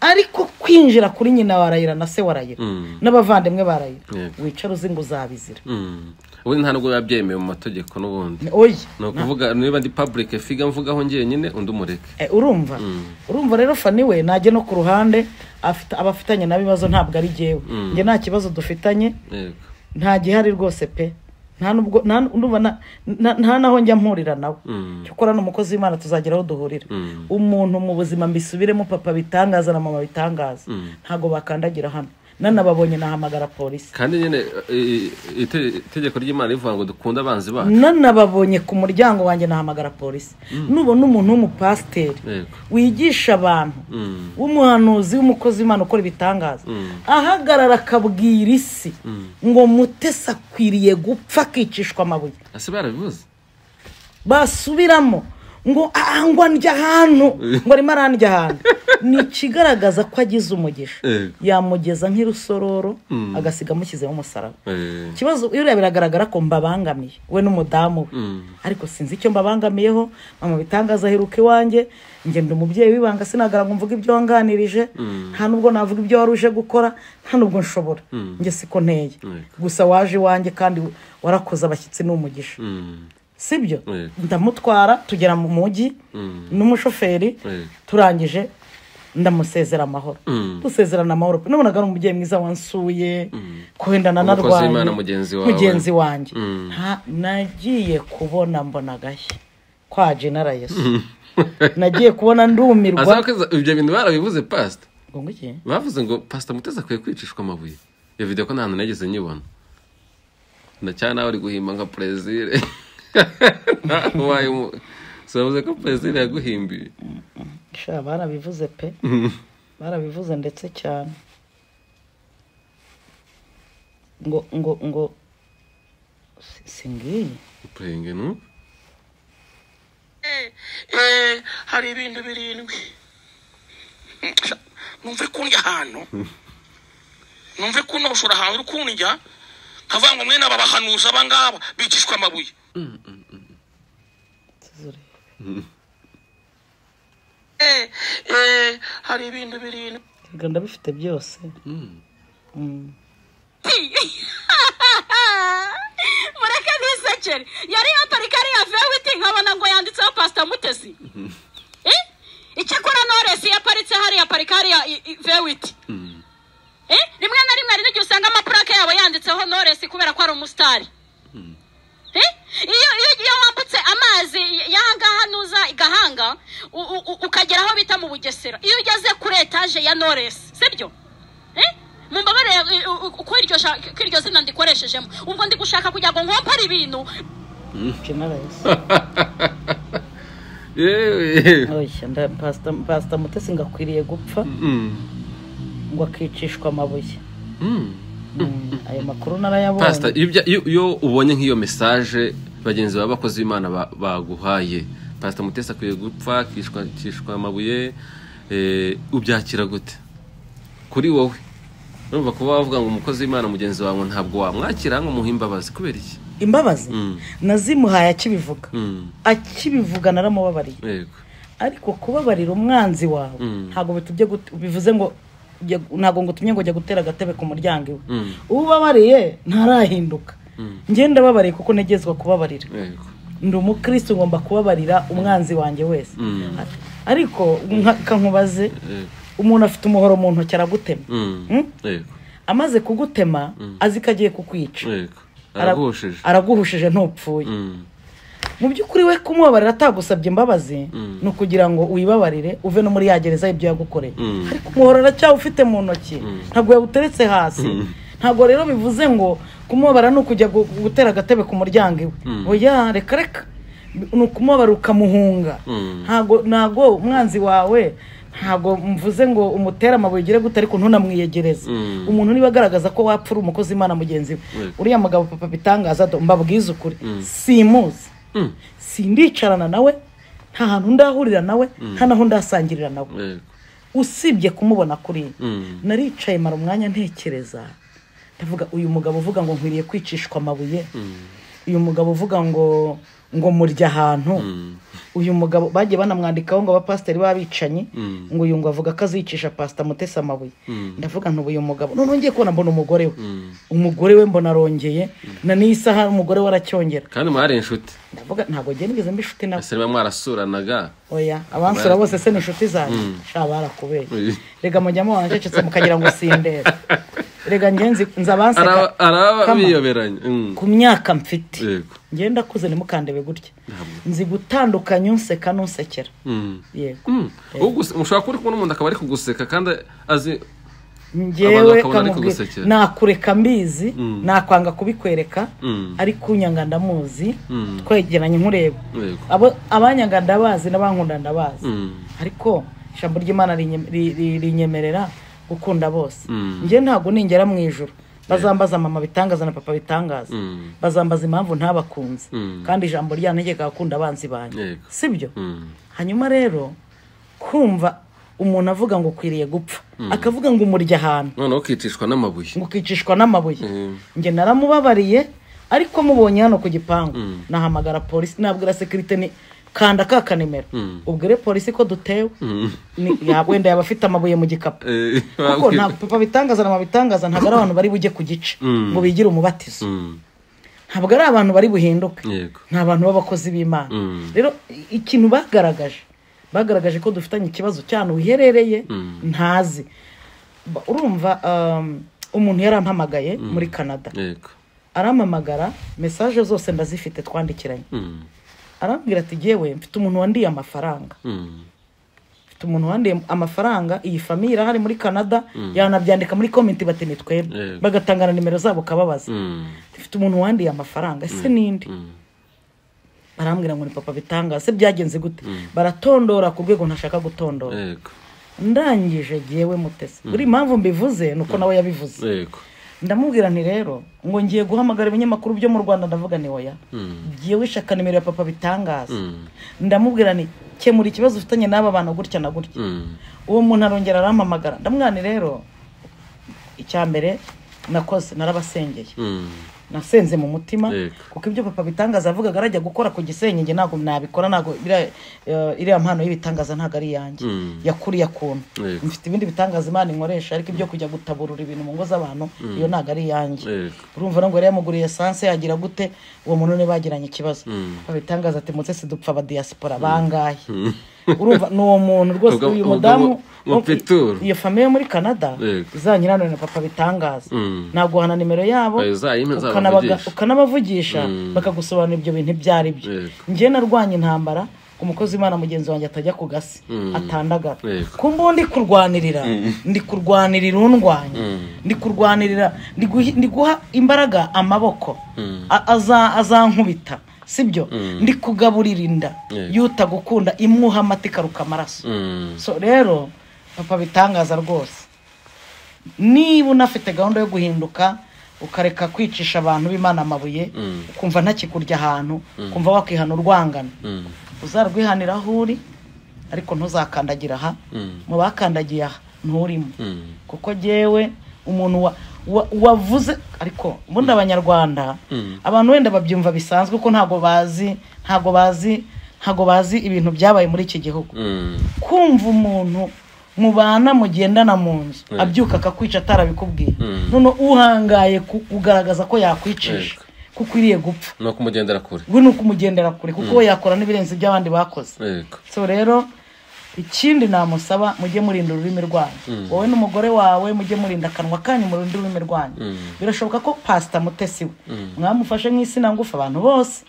ariko kwinjira kuri nyina wa rayira na se wa rayira Mm. n'abavandimwe ba rayira Yego. wicara uzi ngo uzabizira Mm. Ubundi nta nubwo biba byemewe mu mategeko n'ubundi. oya Ni ukuvuga niba ndi public figa mvugaho njyenyine undi umureke. Eh, urumva urumva rero fani we najye no ku ruhande afite abafitanye n'ibibazo ntabwo ari jyewe njye nta kibazo dufitanye Yego. nta gihari rwose pe nta nubwo nta ndumva na- na- nta naho njya mpurira nawe Mm. cyokora ni umukozi w'imana tuzagira aho duhurira Mm. umuntu mu buzima mbisubiremo papa bitangaza na mama bitangaza ntabwo bakandagira hano nanababonye nahamagara polisi kandi nyine eh, eh, ite- itegeko ry'imana rivuga ngo dukunde abanzi bacu nanababonye ku muryango wanjye nahamagara polisi nubona umuntu w'umupasiteri yego wigisha abantu Mm. w'umuhanuzi w'umukozi w'imana ukora ibitangaza ahagarara akabwira isi ngo mutesi akwiriye gupfa akicishwa amabuye ese barabibuze basubiramo ngo angwa ndya ahantu ngo arimo arandya ahantu ni ikigaragaza ko agize umugisha Yego. yamugeza nk'irusororo agasiga amushyizemo umusaraba Eh, ikibazo buriya biragaragara ko mbabangamiye we n'umudamu we ariko sinzi icyo mbabangamiyeho mama bitangaza aheruka iwanjye ngenda umubyeyi w'ibanga sinagara ngo mvuge ibyo wanganirije nta nubwo navuga ibyo wari uje gukora nta nubwo nshobora njye siko nteye gusa waje iwanjye kandi warakoze abashyitsi ni umugisha mm, sibyo Yego. ndamutwara tugera mu mujyi n'umushoferi Yego. turangije ndamusezera amahoro dusezerana amahoro pe nabonaga ari umubyeyi mwiza wansuye kuhenda Umukozi nanarwaye w'Imana mugenzi wawe. mugenzi wanjye Mm. Nta- nagiye kubona mbona agashya kwa jenara yesu nagiye kubona ndumirwa Azakoza ibyo bintu barabivuze pasita Ngo ngwiki? bavuze ngo pasita mutezi akwiye kwicishwa amabuye iyo video ko nta hantu nigeze nyibona na cyane nawe ari guhimba nka perezire wabaye umu sabuze ko perezire yaguhimbiye sha barabivuze pe barabivuze ndetse cyane ngo ngo ngo si- singiye purenge nu Eh, hari ibintu birindwi Sha, numve kundya ahantu numve kunoshora ahantu uri kundya nkavuga ngo mwene aba bahanuzi aba ngaba bicishwa amabuye tuzurebe Eh, eh, hari ibintu birindwi Erega ndabifite byose Mm. mureke ntisekere yari yaparika ariya vewiti nkabona ngo yanditseho pasita mutesi Eh? icyakora noresi yaparitse hariya parika hariya i- i- vewiti Eh? rimwe na rimwe hari n'igihe usanga amapurake yabo yanditseho noresi kubera ko ari umusitari Eh? iyo iyo iyo wambutse amazi y'aha ngaha nuza i gahanga u- u- u- ukagera aho bita mu bugesera iyo ugeze kuri etaje ya noresi sibyo Eh? mumbabarire eh, u- u- uko iryo sha- ko iryo zina ndikoreshejemo ubwo ndi gushaka kugira ngo nkompare ibintu jenara yesu yewe oya nda pasita pasita mutesi ngo akwiriye gupfa Mm, ngo akicishwa amabuye mm. Mm, ayo makuru pasita narayabonye iyo bya- iyo- iyo ubonye nk'iyo mesaje bagenzi bawe abakozi b'imana ba- baguhaye pasita mutesi akwiye gupfa akishwa- akishwa amabuye eh, ubyakira gute kuri wowe urumva kuba wavuga ngo umukozi w'imana mugenzi wawe ntabwo wamwakira ngo umuhe imbabazi kubera iki imbabazi Mm. nazimuhaye akibivuga Mm, akibivuga naramubabariye yego ariko kubabarira umwanzi wawe Mm. ntabwo bitubye gut- bivuze ngo ujya- ntabwo ngo utumye ngo jya gutera agatebe ku muryango iwe Mm. ubabariye ntarahinduka ngenda ndababariye kuko ntegezwa kubabarira yego ndi umukristo ngomba kubabarira umwanzi wanjye wese Mm. Ar- ariko nka- kankubaze yego umuntu afite umuhoro mu ntoki aragutema Mm, Mm? yego amaze kugutema azi ko agiye kukwica yego Ara- araguhosheje araguhushije ntupfuye Mm, mu by'ukuri we kumubabarira atagusabye imbabazi ni ukugira ngo uyibabarire uve no muri ya gereza y'ibyo yagukoreye Mm. ariko umuhoro aracyawufite mu ntoki ntabwo yawuteretse hasi ntabwo rero bivuze ngo kumubabara ni ukujya gu- gutera agatebe ku muryango iwe oya reka reka ni ukumubabara ukamuhunga Mm. ntabwo ntabwo umwanzi wawe ntabwo mvuze ngo umutere amabuye ugire gute ariko ntunamwiyegereze Mm. umuntu niba agaragaza ko wapfa uri umukozi imana mugenzi we Mm. uriya mugabo papa bitangaza do mbabwize ukuri simuzi Mm, sindicarana nawe nta hantu ndahurira nawe nta naho ndasangirira nawe yego usibye kumubona kuriya Mm. naricaye mara umwanya ntekereza ndavuga uyu mugabo uvuga ngo nkwiriye kwicishwa amabuye uyu mugabo uvuga ngo ngo murya ahantu uyu mugabo bagiye banamwandikaho ngo abapasiteri b'abicanyi ngo uyu ngo avuga ko azicisha pasita mutesi amabuye ndavuga ntubu uyu mugabo noneho ngiye kubona mbona umugore we umugore we mbona arongeye na n'iyi saha umugore we aracyongera kandi mwari inshuti ndavuga ntabwo agenda igeze mba inshuti nawe ese niba mwarasuranaga oya abansura bose se ni inshuti zanjye sha barakubeye Oya. rega mujyamo wanacecetse mukagira ngo sindeba rega ngenzi nzabanseka Araba- araba Kama. biyoberanya Mm, ku myaka mfite yego ngenda kuze ntimukandebe gutya Ntabwo. nzi gutandukanya unseka n'unsekera Mm. yego Mm. Uguse- mushobora kuba uri kumwe n'umuntu akaba ari kuguseka kandi azi Abantu ngewe bakabona ari kamubwira, kugusekera. nakureka mbizi Mm. nakwanga kubikwereka Mm. ariko unyanga ndamuzi Mm. twegeranye nkureba yego Abo- abanyanga ndabazi n'abankunda ndabazi Mm. ariko ijambo ry'imana rinye- ri- ri- rinyemerera gukunda bose Mm. njye ntabwo ningera mu ijoro bazambaza mama bitangaza na papa bitangaza Mm. bazambaza impamvu ntabakunze Mm. kandi ijambo ryantegeka gukunda abanzi banjye Yego. sibyo Mm. hanyuma rero kumva umuntu avuga ngo ukwiriye gupfa akavuga ngo umurya ahantu noneho ukicishwa n'amabuye ngo ukicishwa n'amabuye Mm. njye naramubabariye ariko mubonye hano ku gipangu nahamagara polisi nabwira sekirite ni kanda ka kanimero ubwire polisi ko dutewe Ni- ya- wenda yaba afite amabuye mu gikapu Eh, kuko ntabwo papa bitangaza na mama bitangaza ntabwo ari abantu bari bujye ku gice Mm. ngo bigire umubatizo Mm, ntabwo ari abantu bari buhinduke yego ni abantu b'abakozi b'imana Mm. rero i- ikintu bagaragaje bagaragaje ko dufitanye ikibazo cyane uherereye ntazi Ba- urumva um, umuntu yarampamagaye muri canada yego arampamagara mesaje zose ndazifite twandikiranye Mm, arambwira ati yewe mfite umuntu wandiye amafaranga mm, mfite umuntu wandiye amafaranga iyi famiye irahari muri canada yanabyandika muri komenti bati ni twebwe Yego. bagatanga na nimero zabo kababaza mm, mfite umuntu wandiye amafaranga ese ninde mm. barambwira ngo ni papa bitangaza se byagenze gute baratondora ku rwego ntashaka gutondora yego ndangije yewe mutesi buri mpamvu mbivuze ni uko nawe yabivuze yego ndamubwira nti rero ngo ngiye guhamagara ibinyamakuru byo mu rwanda ndavuga ni oya ngiye ishaka nimero ya papa bitangaza Mm. ndamubwira nti kemura ikibazo ufitanye n'aba bantu gutya na gutya Mm, uwo muntu arongera arampamagara ndamwira nti rero icya mbere nakoze narabasengeye mm, nasenze mu mutima Yego. kuko ibyo papa bitangaza avugaga arajya gukora ku gisenyi njye ntabwo nabikora ntabwo iriya- eh, iriya mpano y'ibitangaza ntabwo ari iyanjye Mm. yakuriye akuntu Yego. mfite ibindi bitangaza imana inkoresha ariko ibyo kujya gutaburura ibintu mu ngo z'abantu iyo ntabwo ari iyanjye Yego. urumva ngo yari yamuguriye esanse yagira gute uwo muntu niwe bagiranye ikibazo Mm. papa bitangaza ati mutse sidupfa abadiyasipora bangahe urumva ni uwo muntu rwose Ubwo- uyu ubwo mudamu mu- mu Petero. iyo famiye yo muri canada Yego. izanyuranure na papa bitangaza Mm. naguhana nimero yabo Ayo zayimpe ukanabaga- nzabavugisha. ukanabavugisha Mm. bakagusobanurira ibyo bintu ibyo ari byo Yego. njye narwanya intambara ku mukozi w'imana mugenzi wanjye atajya ku gasi Mm. atandagara Yego. ku mbuga ndi kurwanirira ndi kurwanirira undwanya ndi kurwanirira ndi guhi- ndi guha imbaraga amaboko A- aza- azankubita sibyo ndi kugaburira inda Yego. yuta gukunda imwuha amata ikaruka amaraso mm, so rero papa bitangaza rwose niba unafite gahunda yo guhinduka ukareka kwicisha abantu b'imana amabuye ukumva ntakikurya ahantu ukumva wakihana urwangano mm, uzarwihanira aho uri ariko ntuzakandagira aha Mm. mu bakandagiye aha nturimo mm, kuko jyewe umuntu wa- wa- wavuze ariko ubundi abanyarwanda abantu wenda babyumva bisanzwe ko ntabwo bazi ntabwo bazi ntabwo bazi ibintu byabaye muri iki gihugu mm, kumva umuntu mubana mugendana mu nzu Yego. abyuka akakwica atarabikubwiye Mm. none uhangaye ku- kugaragaza ko yakwicisha Yego. ko ukwiriye gupfa no kumugendera kure we ni ukumugendera kure kuko we yakora n'ibirenze iby'abandi bakoze yego so rero ikindi namusaba mujye murinda ururimi rwanyu wowe n'umugore wawe mujye murinda akanwa kanyu mu rundi rurimi rwanyu birashoboka ko pasita mutesi we mwamufashe nk'isina ngufu abantu bose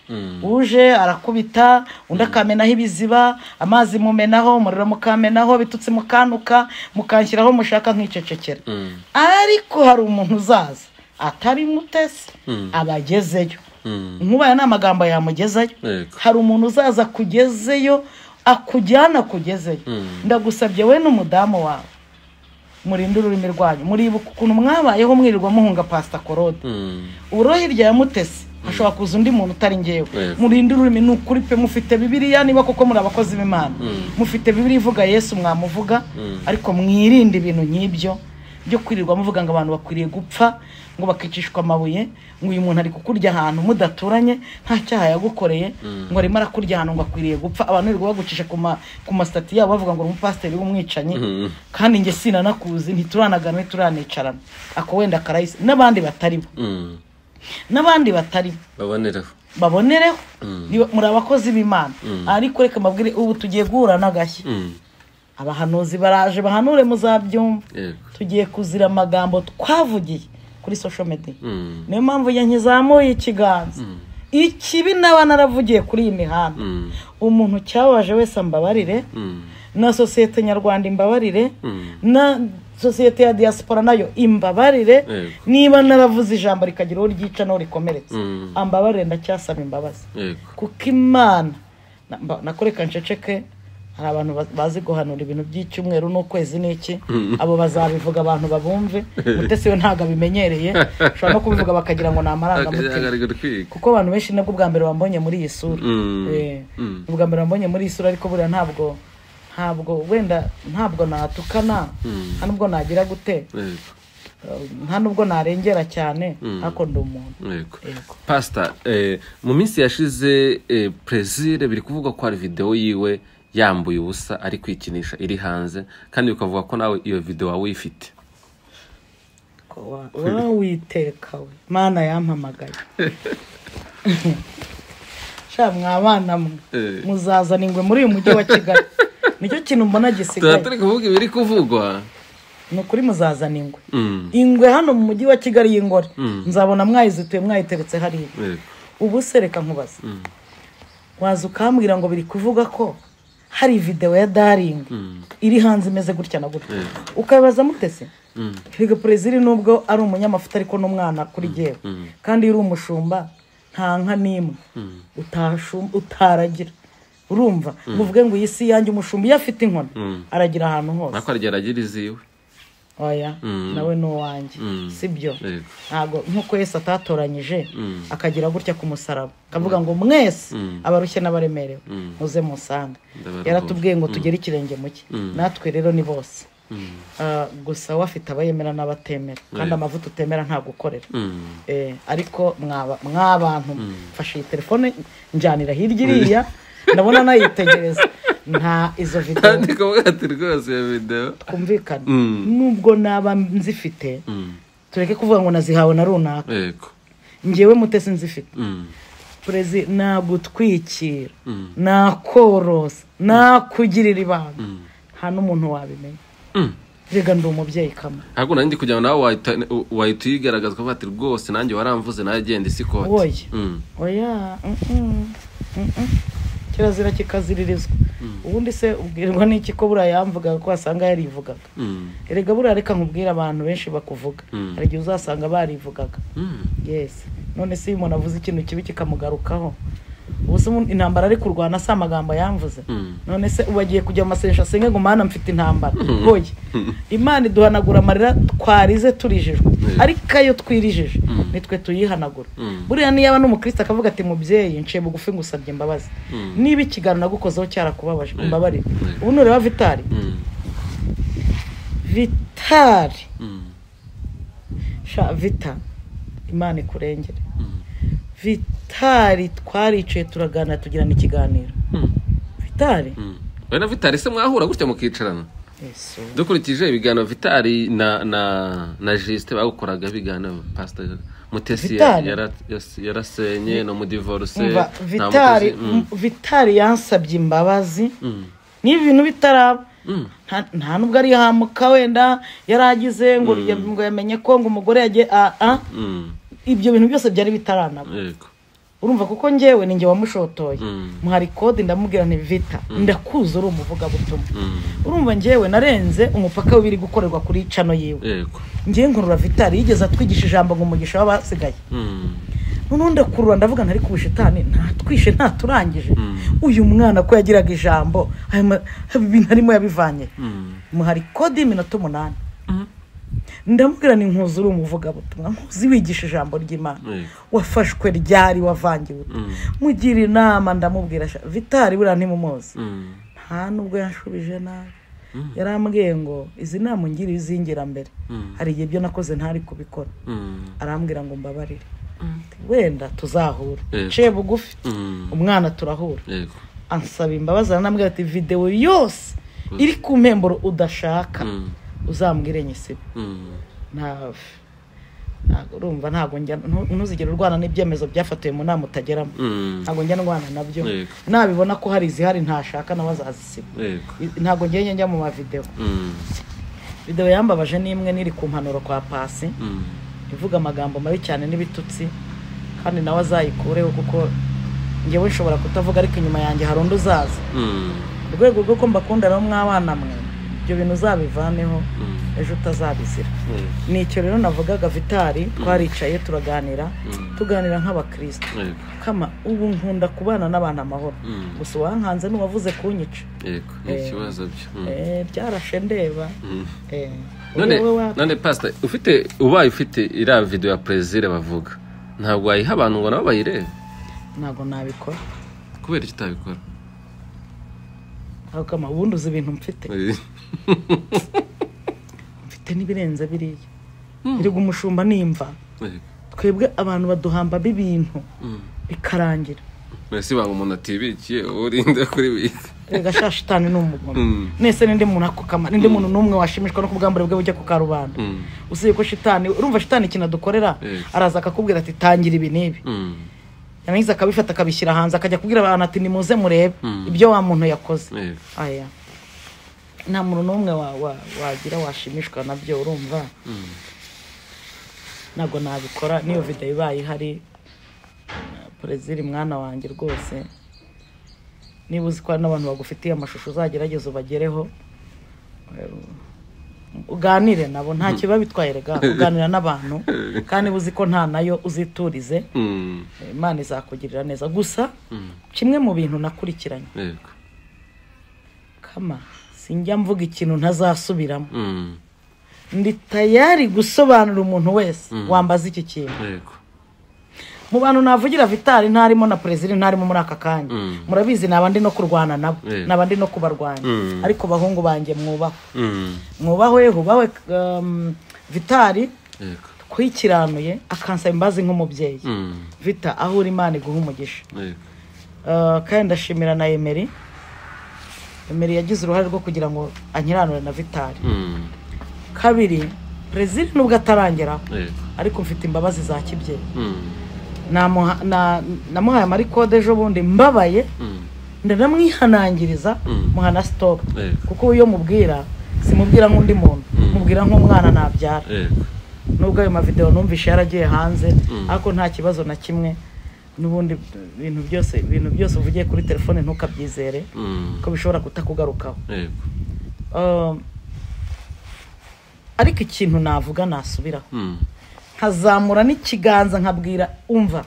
uje arakubita undi akamenaho ibiziba amazi mumenaho umuriro mukamenaho bitutsi mukanuka mukanshyiraho mushaka nk'icecekera ariko hari umuntu uzaza atari mutesi abagezeyo nkubaye ni amagambo yamugezayo Yego. hari umuntu uzaza akugezeyo akujyana akugezeyo ndagusabye we n'umudamu wawe murinde ururimi rwanyu muribuka ukuntu mwabayeho mwirirwa muhunga pasita korode Mm, uburo hirya ya mutesi hashobora kuza undi muntu utari ngewe Yego. murinde ururimi ni ukuri pe mufite bibiriya niba koko muri abakozi b'imana mufite bibiriya ivuga yesu mwamuvuga ariko mwirinde ibintu nk'ibyo byo kwirirwa muvuga ngo abantu bakwiriye gupfa ngo bakicishwa amabuye ngo uyu muntu ari kukurya ahantu mudaturanye nta cyaha yagukoreye ngo arimo arakurya ahantu ngo akwiriye gupfa abantu birirwa bagucisha ku ma- ku masitati yabo bavuga ngo uri umupasiteri w'umwicanyi kandi njye sinanakuzi ntituranaganwe ntituranicarana ako wenda karayisi n'abandi batari bo mm, n'abandi batari babonereho babonereho niba- muri abakozi b'imana ariko reka mbabwire ubu tugiye guhura n'agashya Mm, abahanuzi baraje bahanure muzabyumva yego tugiye kuzira amagambo twavugiye kuri social media Mm, niyo mpamvu iyo nkizamuye ikiganza ikibi naba naravugiye kuri iyi mihanda mm, umuntu cyabaje wese ambabarire mm, na sosiyete nyarwanda imbabarire na sosiyete ya diaspora nayo imbabarire Yego. niba naravuze ijambo rikagira uwo ryica n'uwo rikomeretsa Mm. ambabarire ndacyasaba imbabazi yego kuko imana na- mba- nakoreka nceceke hari abantu ba- bazi guhanura ibintu by'icyumweru n'ukwezi n'iki abo bazabivuga abantu babumve mutesi we ntabwo abimenyereye ushobora no kubivuga bakagira ngo ni amarangamutima akagaragara kwiga kuko abantu benshi nabwo bwa mbere bambonye muri iyi sura Mm. Eh, Mm. ubwa mbere bambonye muri iyi sura ariko buriya ntabwo ntabwo wenda ntabwo natukana nta nubwo nagira gute yego eh, nta nubwo narengera cyane ariko ndi umuntu yego Yego. pasita eh, mu minsi yashize eh, perezida biri kuvugwa ko hari videwo yiwe yambuye ubusa ari kwikinisha iri hanze kandi ukavuga ko nawe iyo videwo waba uyifite wowe witeka we mana yampamagaye sha mwabana mwe Eh. muzazana ingwe muri uyu mujyi wa kigali nicyo kintu mbona tuba gisigaye turi kuvuga ibiri kuvugwa ni ukuri muzazana ingwe Mm, ingwe hano mu mujyi wa kigali y'ingore Mm. nzabona mwayizituye mwayiteretse hariya yego. ubu se reka nkubaze waza ukambwira ngo biri kuvuga ko hari videwo ya daringi Mm. iri hanze imeze gutya na gutya Mm. ukabibaza mutese Mm. higa perezida nubwo ari umunyamafuta ariko n'umwana kuri yewe kandi iyo uri umushumba nta nka n'imwe utashu- utaragira urumva muvuge ngo iyi si yanjye umushumba iyo afite inkoni Mm. aragira ahantu hose nako aragira aragira iziwe oya nawe ni uwanjye si byo Yego. ntabwo nk'uko yesu atatoranyije Mm. akagira gutya ku musaraba akavuga ngo mwese abarushye n'abaremerewe muze musanga Ndabaruhuje. yaratubwiye ngo tugere ikirenge mu cye natwe rero ni bose Ah, gusa we afite abayemera n'abatemera kandi amavuta utemera ntabwo ukorera Mm. Eh, ariko mwaba- mw'abantu mfashe iyi telefone njyanira hirya iriya ndabona nayitegereza nta izo videwo kandi kuvuga ati rwose iyo videwo twumvikane Mm. nubwo naba nzifite Mm, tureke kuvuga ngo nazihawe na runaka yego ngewe mutesi nzifite Mm, perezi nagutwikira nakorosa nakugirira ibanga nta n'umuntu wabimenya mm. rega ndi umubyeyi kamwe ntabwo nari ndi kugira ngo nawe wahita- wahita uyigaragaza ukavuga ati rwose nanjye waramvuze nawe agenda isi ikoti Woye. Mm, oya mm-mm, mm-mm. kirazira kikaziririzwa ubundi se ubwirwa n'iki ko buriya yamvugaga ko wasanga yarivugaga mm, erega buriya reka nkubwire abantu benshi bakuvuga Mm. hari igihe uzasanga barivugaga mm. yes none se iyo umuntu avuze ikintu kibi kikamugarukaho ubuse umuntu- intambara ari kurwana si amagambo yamvuze Mm. none se ubu agiye kujya mu masengesho asenge ngo mana mfite intambara hoye imana iduhanagura amarira twarize turijijwe ariko iyo twirijije nitwe tuyihanagura Mm. buriya niyaba n'umukristo akavuga ati mubyeyi nciye bugufi ngusabye imbabazi niba ikiganiro nagukozeho cyarakubabaje umbabarire Mm. ubu nureba vitari Mm, vitari mm, sha vita imana ikurengere Mm. vitari twaricaye turaganira tugirana ikiganiro mm, vitari mm. wowe na vitari se mwahura gutya mukicarana yesu dukurikije ibiganiro vitari na na na jisite bagukoraga ibiganiro pasita mutesi ya- Vitali? yara- yas- yarasenye no mudivoruse umva vitari vitari yansabye imbabazi niba ibintu bitaraba nta- nta nubwo ari yahamuka wenda yaragize ngo ngo yamenye ko ngo umugore yagiye ah, ah. ibyo bintu byose byari bitaranaba yego urumva kuko njyewe ni njye wamushotoye Mm. muhari kode ndamubwira nti vita ndakuzi uri umuvugabutumwa urumva njyewe narenze umupaka w'ibiri gukorerwa kuri cano yiwe yego ngiye nkurura vitari yigeze atwigisha ijambo ngo umugisha w'abasigaye Mm, noneho ndakurura ndavuga ntari kubishitani ntatwishe ntaturangije uyu mwana ko yagiraga ijambo ayo ma- ibintu arimo yabivanye mm, muhari kode y'iminota umunani ndamubwira ni nkuzi uri umuvugabutumwa nkuzi wigisha ijambo ry'imana yego wafashwe ryari wavangiwe ute? mugira inama ndamubwira sha- vitari buriya ntimumuzi Mm, nta nubwo yanshubije nabi yarambwiye ngo izi nama ungiriye izingira mbere hari igihe ibyo nakoze ntari kubikora mm, arambwira ngo mbabarire wenda tuzahura Yego. nciye bugufi mm, umwana turahura yego ansaba imbabazi aranambwira ati videwo yose iri ku mpemburo udashaka Mm, uzambwire nyisibe mm, ntawe ntabwo urumva ntabwo njya ntu- ntuzigere urwana n'ibyemezo byafatiwe mu nama utageramo mm, ntabwo njya ndwana nabyo Yego. nabibona ko hari izihari ntashaka nawe azazisiba yego I- ntabwo ngiye njya mu mavidewo Mm, videwo yambabaje ni imwe n'iri ku mpanuro kwa pasi mm, ivuga amagambo mabi cyane n'ibitutsi kandi nawe azayikureho kuko ngewe nshobora kutavuga ariko inyuma yanjye hari undi uzaza mm, mu rwego rwo ko mbakundana mwana mwe ibyo bintu uzabivaneho Mm. ejo utazabizira yego ni icyo rero navugaga vitari twaricaye turaganira tuganira nk'abakristo yego kama ubu nkunda kubana n'abantu amahoro Mm. gusa uwankanze n'uwavuze kunyica yego ni Eh, ikibazo byo Mm. Eh, byarashe ndeba Eh, none wowe wa- none pasita ufite ubaye ufite iriya videwo ya perezida bavuga ntabwo wayiha abantu ngo nabo bayirebe ntabwo nabikora kubera icyo utabikora akama ubundi uzi ibintu mfite mfite n'ibirenze biriya erega umushumba nimva twebwe abantu baduhamba b'ibintu bikarangira mbese baba umuntu atibikiye urinde kuri bisi erega sha shitani ni umugome Mm. nese ninde muntu akukama ninde muntu n'umwe washimishwa no kubwambure bwe bujya ku karubanda Mm. usibye ko shitani urumva shitani ikintu adukorera Yes. araza akakubwira ati tangira ibi n'ibi Mm. yarangiza akabifata akabishyira hanze akajya kubwira abantu ati nimuze murebe Mm. ibyo wa muntu yakoze Yes. aya nta muntu n'umwe wa- wa- wagira washimishwa nabyo urumva ntabwo nabikora n'iyo videwo ibaye ihari na perezida mwana wanjye rwose niba uzi ko hari n'abantu bagufitiye amashusho uzagerageza ubagereho Eh, uganire nabo nta kiba bitwaye rega uganira n'abantu kandi uba uzi ko nta nayo uziturize Mm. Eh, imana izakugirira neza gusa kimwe mu bintu nakurikiranye Yego. kama sinjya mvuga ikintu ntazasubiramo Mm. ndi tayari gusobanura umuntu wese wambaza iki kintu Yego. mu bantu navugira vitali ntarimo na perezida ntarimo muri aka kanya Mm. murabizi naba ndi no kurwana nabo Yeah. naba ndi no kubarwanya Mm. ariko bahungu banjye mwubaho Mm. mwubahe hubahe um, vitali Yego. twikiranuye akansaba imbazi nk'umubyeyi Mm. vita aho uri imana iguha umugisha Yego. Uh, kandi ndashimira na emeri emeri yagize uruhare rwo kugira ngo ankiranure na vitali Mm. kabiri perezida nubwo atarangeraho Yego. ariko mfite imbabazi za kibyeyi Mm. Namuha- na- namuhaye amarikode ejo bundi mbabaye Mm. ndanamwihanangiriza Mm. muhana sitopu Yego. kuko uwo iyo mubwira simubwira nk'undi muntu mubwira nk'umwana nabyara Yego. nubwo ayo mavidewo numvise yaragiye hanze ariko nta kibazo na kimwe n'ubundi ibintu byose ibintu byose uvugiye kuri telefone ntukabyizere Mm. ko bishobora kutakugarukaho Yego. Um, ariko ikintu navuga nasubiraho Mm. nkazamura n'ikiganza nkabwira umva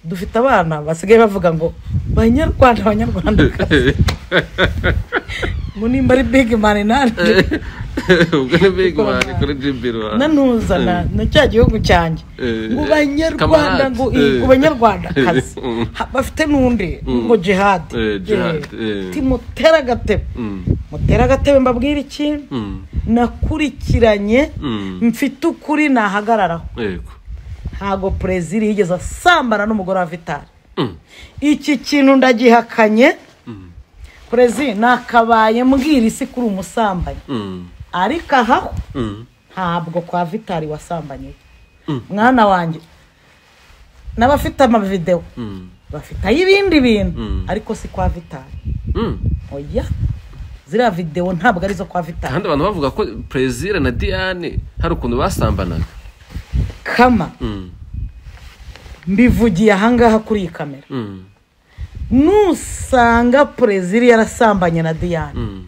dufite abana basigaye bavuga ngo banyarwanda abanyarwanda munimba ari big mani nanjye ubwo ni big man kuri jibiro nanuzana na cya gihugu cyanjye Eh, mu eh, banyarwanda kamarade. ngo i- Eh. ku banyarwanda kazi Mm. bafite n'undi Mm. ngo jihadi Eh, jihad, eh. timutera agatebe mutera agatebe mbabwira ikintu nakurikiranye Mm. mfite ukuri nahagararaho yego ntago perezida yigeze asambana n'umugore wa vitali Mm. iki kintu ndagihakanye perezida nakabaye mbwira isi kuri umusambanyi Mm. ariko ahaho Mm. ntabwo kwa vitali wasambanye mwana wanjye n'abafite amavidewo Mm. bafite ay'ibindi bintu Mm. ariko si kwa vitali Mm. oya ziriya videwo ntabwo arizo kwa vitali kandi abantu bavuga ko perezida na diane hari ukuntu basambanaga kama Mm. mbivugiye ahangaha kuri iyi kamera Mm. nusanga perezida yarasambanye na diyane Mm.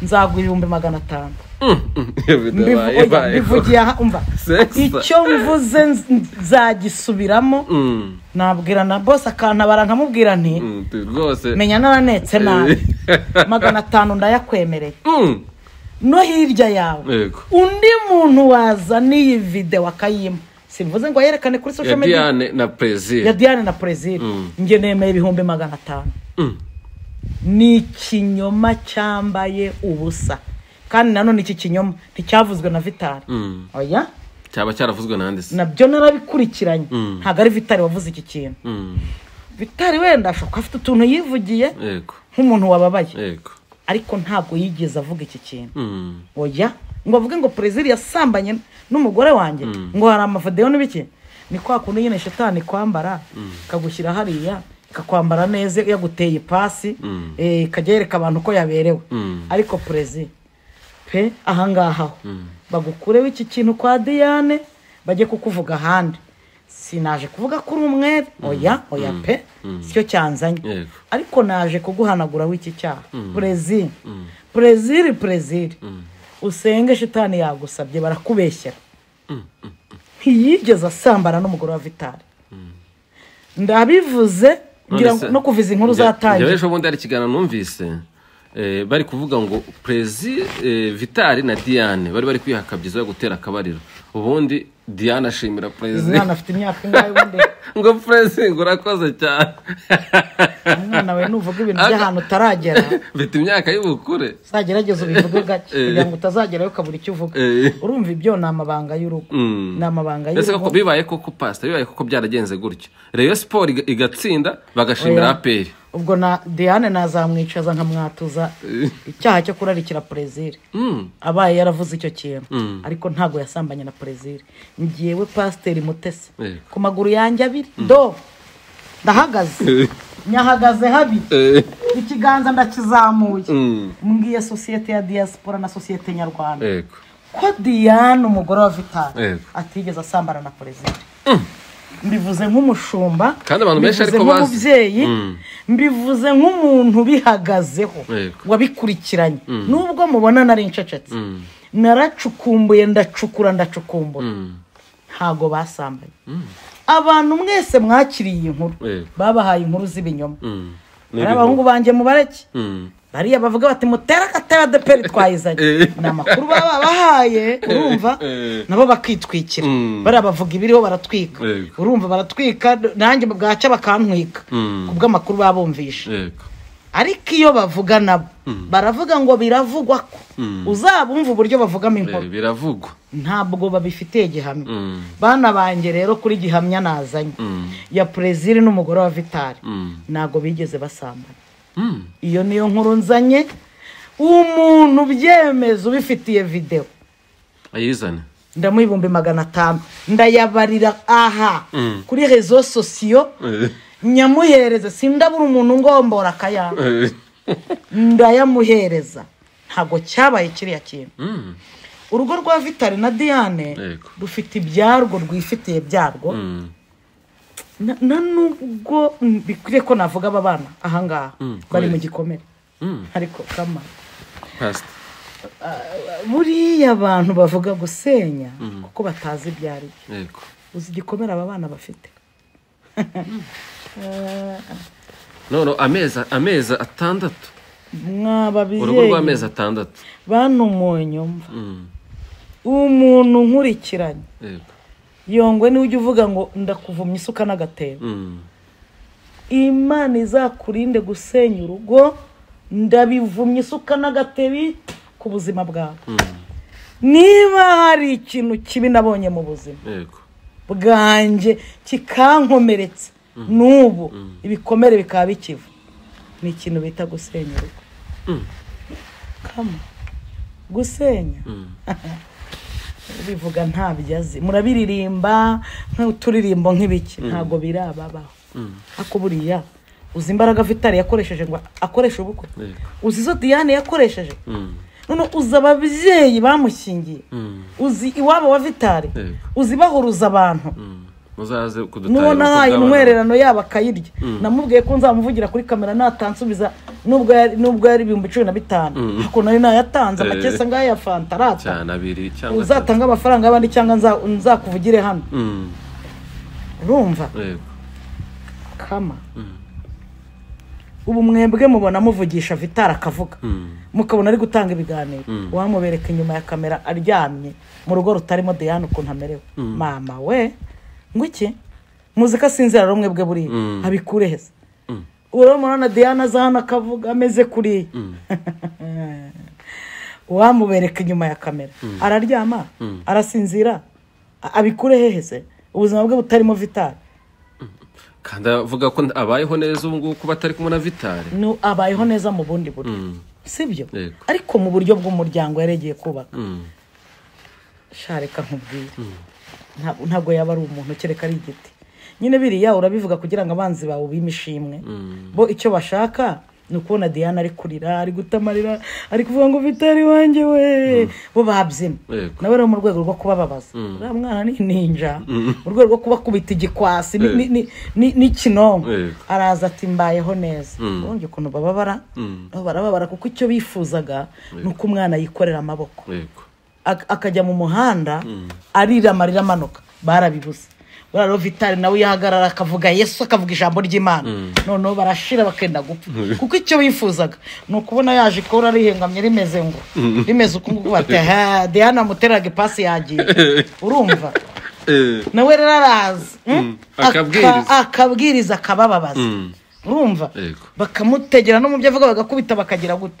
nzaguha ibihumbi magana atanu Mm. Iyo video Mbivu- yabaye, oya, yabaye. mbivugiye aha umva Sexa. icyo mvuze nz- nzagisubiramo Mm. nabwira na bose akantabara nkamubwira nti Mm. Tu- rwose menya naranetse nabi Eh. magana atanu ndayakwemereye Mm. no hirya yawe yego undi muntu wazaniye iyi videwo akayima simvuze ngo ayerekane kuri ya social media diane na ya perezida diane na perezida Mm. njye nemeye ibihumbi magana atanu Mm. ni ikinyoma cyambaye ubusa kandi nanone iki kinyoma nticyavuzwe na vitali Mm. oya cyaba cyaravuzwe nande se nabyo narabikurikiranye Mm. ntabwo ari vitali wavuze iki kintu Mm. vitali wenda ashobora kuba afite utuntu yivugiye yego nk'umuntu wababaye yego ariko ntabwo yigeze avuga iki kintu Mm. oya ngo avuge ngo perezida yasambanye n'umugore wanjye ngo hari amavidewo n'ibiki ni kwa kundi nyine shitani kwambara ikagushyira hariya ikakwambara neza yaguteye ipasi Mm. eh, ikajya yereka abantu ko yaberewe Mm. ariko perezida pe ahangaha ho bagukureho iki kintu kwa diyane bajye kukuvuga ahandi sinaje kuvuga ko uri umwere oya oya pe sicyo cyanzanye Yego. ariko naje kuguhanaguraho iki cyaha perezida perezida perezida usenge shitani yagusabye barakubeshyera ntiyigeze asambana n'umugore wa vitali ndabivuze ngira ngo- no kuviza inkuru njyewe uzatangira ejo bundi hari ikiganiro numvise eh, bari kuvuga ngo perezi eh, vitali na diane bari bari kwihakabyiza yo gutera akabariro ubundi diane ashimira perezida umwana afite imyaka ingahe ubundi ngo perezida urakoze cyane umwana wawe nuvuga ibintu by'ahantu utaragera mfite imyaka y'ubukure uzagerageza ubivuge gake Eh. kugira ngo utazagerayo ukabura icyo uvuga Eh. urumva ibyo ni amabanga y'urugo Mm. ni amabanga ese koko y'urugo bibaye koko pasita bibaye koko byaragenze gutyo reyo siporo iga- igatsinda bagashimira Oya. aperi ubwo na diane nazamwicaza nkamwatuza icyaha cyo kurarikira perezida Mm. abaye yaravuze icyo kintu Mm. ariko ntabwo yasambanye na perezida ngewe pasiteri mutesi Eh. ku maguru yanjye abiri do ndahagaze Eh. nyahagaze habi Eh. ikiganza ndakizamuye Mm. mbwiye sosiyete ya diaspora na sosiyete nyarwanda yego ko diane umugore wa vitali Yego. atigeze asambana na perezida mbivuze nk'umushumba Kandi abantu benshi mbivuze ariko bazi. nk'umubyeyi Mm. mbivuze nk'umuntu ubihagazeho Yego. wabikurikiranye nubwo mubonana ari incecetse Mm. naracukumbuye ndacukura ndacukumbura Mm. ntago basambanye abantu mwese mwakiriye iyi nkuru Yego. babahaye inkuru z'ibinyoma Mm. Ni hari abahungu banjye mubareke Mm. bariya bavuga bati mutere agatera deperi twayizanye Eh. ni amakuru baba bahaye urumva Eh. nabo bakitwikira Mm. bariya bavuga ibiriho baratwika Yego. urumva baratwika nanjye bwaca bakantwika Mm. ku bw'amakuru baba bumvishe yego ariko iyo bavuga nabo baravuga ngo biravugwa ko uzabumva uburyo bavugamo Eh, inkuru biravugwa ntabwo babifitiye gihamya Mm. bana banjye rero kuri gihamya nazanye Mm. ya perezida n'umugore wa vitali Mm. ntabwo bigeze basambana Mm. iyo niyo nkuru nzanye umuntu ubyemeza ubifitiye videwo ayizane ndamuha ibihumbi magana atanu ndayabarira aha Mm. kuri rezo sosiyo Eh. nyamuhereza sindabura umuntu ungombora akayanga Eh. ndayamuhereza ntabwo cyabaye kiriya kintu Mm. urugo rwa vitali na diane Yego. rufite ibyarwo rwifitiye byarwo Mm. Na- na nubwo mm, bikwiriye ko navuga aba bana ahangaha Mm, bari mu kubera. gikomere Mm. ariko kama pasita buriya abantu bavuga gusenya kuko batazi ibyo ari byo yego uzi igikomere aba bana bafite none amezi amezi atandatu mwaba urugo ababyeyi rw'amezi atandatu bana umunyu mva Mm. umuntu nkurikiranye yego yongwe niwe ujya uvuga ngo ndakuvumya isuka n'agatebo Mm. imana izakurinde gusenya urugo ndabivumya isuka n'agatebi ku buzima bwawe niba hari ikintu kibi nabonye mu buzima yego bwanjye kikankomeretsa n'ubu ibikomere bikaba bikiva ni ikintu bita gusenya urugo kama gusenya bivuga ntabyo azi murabiririmba nk'uturirimbo nk'ibiki ntabwo birababaho ariko buriya uzi imbaraga vitali yakoresheje ngo akoreshe ubukwe Yego. uzi izo diane yakoresheje Mm. none uzi ababyeyi bamushyingiye Mm. uzi iwabo wa vitali Yego. uzi bahuruza abantu Mm. muzaze kudutarira nubona uko ahaye bwabana. intwererano yabo akayirya namubwiye ko nzamuvugira kuri kamera natansubiza nubwo yari- nubwo yari ibihumbi cumi na bitanu ariko nari nayatanze Eh. amakesi ngahe ya fanta arata cyane abiri cyangwa atatu. uzatanga amafaranga y'abandi cyangwa nza- nzakuvugire hano Mm. urumva yego kama ubu mwebwe mubona muvugisha vitara akavuga mukabona ari gutanga ibiganiro wamubereka inyuma ya kamera aryamye mu rugo rutarimo diane ukuntu amerewe mama we ngo iki muzika sinzira rero mwebwe buriya abikure heza urabona diane aza hano akavuga ameze kuriya wamubereka inyuma ya kamera araryama arasinzira a- abikure heheze ubuzima bwe butarimo vitari kandi avuga ko abayeho neza ubu ngubu kuba atari kumwe na vitari ni abayeho neza mu bundi buryo sibyo Yego. ariko mu buryo bw'umuryango yaregeye kubaka Mm. shareka nkubwire Ntabwo- ntabwo yaba ari umuntu kereka ari igiti nyine biriya urabivuga kugira ngo abanzi bawe ubime ishimwe bo icyo bashaka ni ukubona diana ari kurira ari gutamarira ari kuvuga ngo vitari wanjye we bo babyina Yego. nawe rero mu rwego rwo kubababaza uriya mwana ni ninja mu rwego rwo kubakubita igikwasi ni- ni- ni- ni- n'ikinonko Yego. araza ati mbayeho neza Mm. ubundi ukuntu bababara Mm. nabo barababara kuko icyo bifuzaga ni uko umwana yikorera amaboko yego ak- akajya mu muhanda arira amarira amanuka barabibuze buriya rovitari nawe yahagarara akavuga yesu akavuga ijambo ry'imana noneho barashira bakenda gupfa kuko icyo bifuzaga ni ukubona yaje ikora rihengamye rimeze ngo rimeze uku nguku bati "Ha, diana muteraga ipasi yagiye urumva Eh, nawe rero araza mm, akabwiriza. aka- akabwiriza akabababaza urumva Yego. bakamutegera no mu byo avuga bagakubita bakagira gute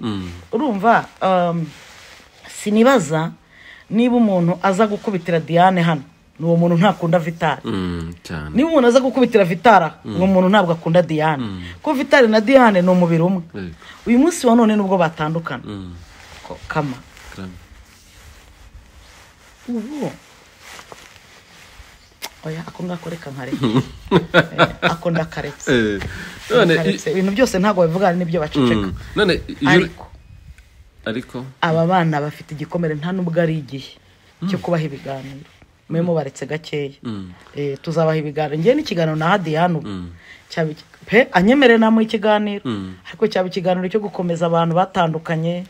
urumva um, sinibaza niba umuntu aza gukubitira diane hano ni uwo muntu ntakunda vitari mm, cyane niba umuntu aza gukubitira vitara uwo muntu ntabwo akunda diane kuko vitari na diane ni umubiri umwe Yego. uyu munsi wa none nubwo batandukana Ko- kama Karame. ubu oya ako ngako reka nkareka Eh, ako ndakaretse Eh, none Ndakaretse. ibintu byose ntabwo bivugana n'ibyo baceceka Mm, none iyo- ariko ariko aba bana bafite igikomere nta n'ubwo ari igihe cyo kubaha ibiganiro mube mubaretse gakeya Eh, tuzabaha ibiganiro ngewe n'ikiganiro naha diyane ubu Cyaba iki- pe anyemere namuha ikiganiro ariko cyaba ikiganiro cyo gukomeza abantu batandukanye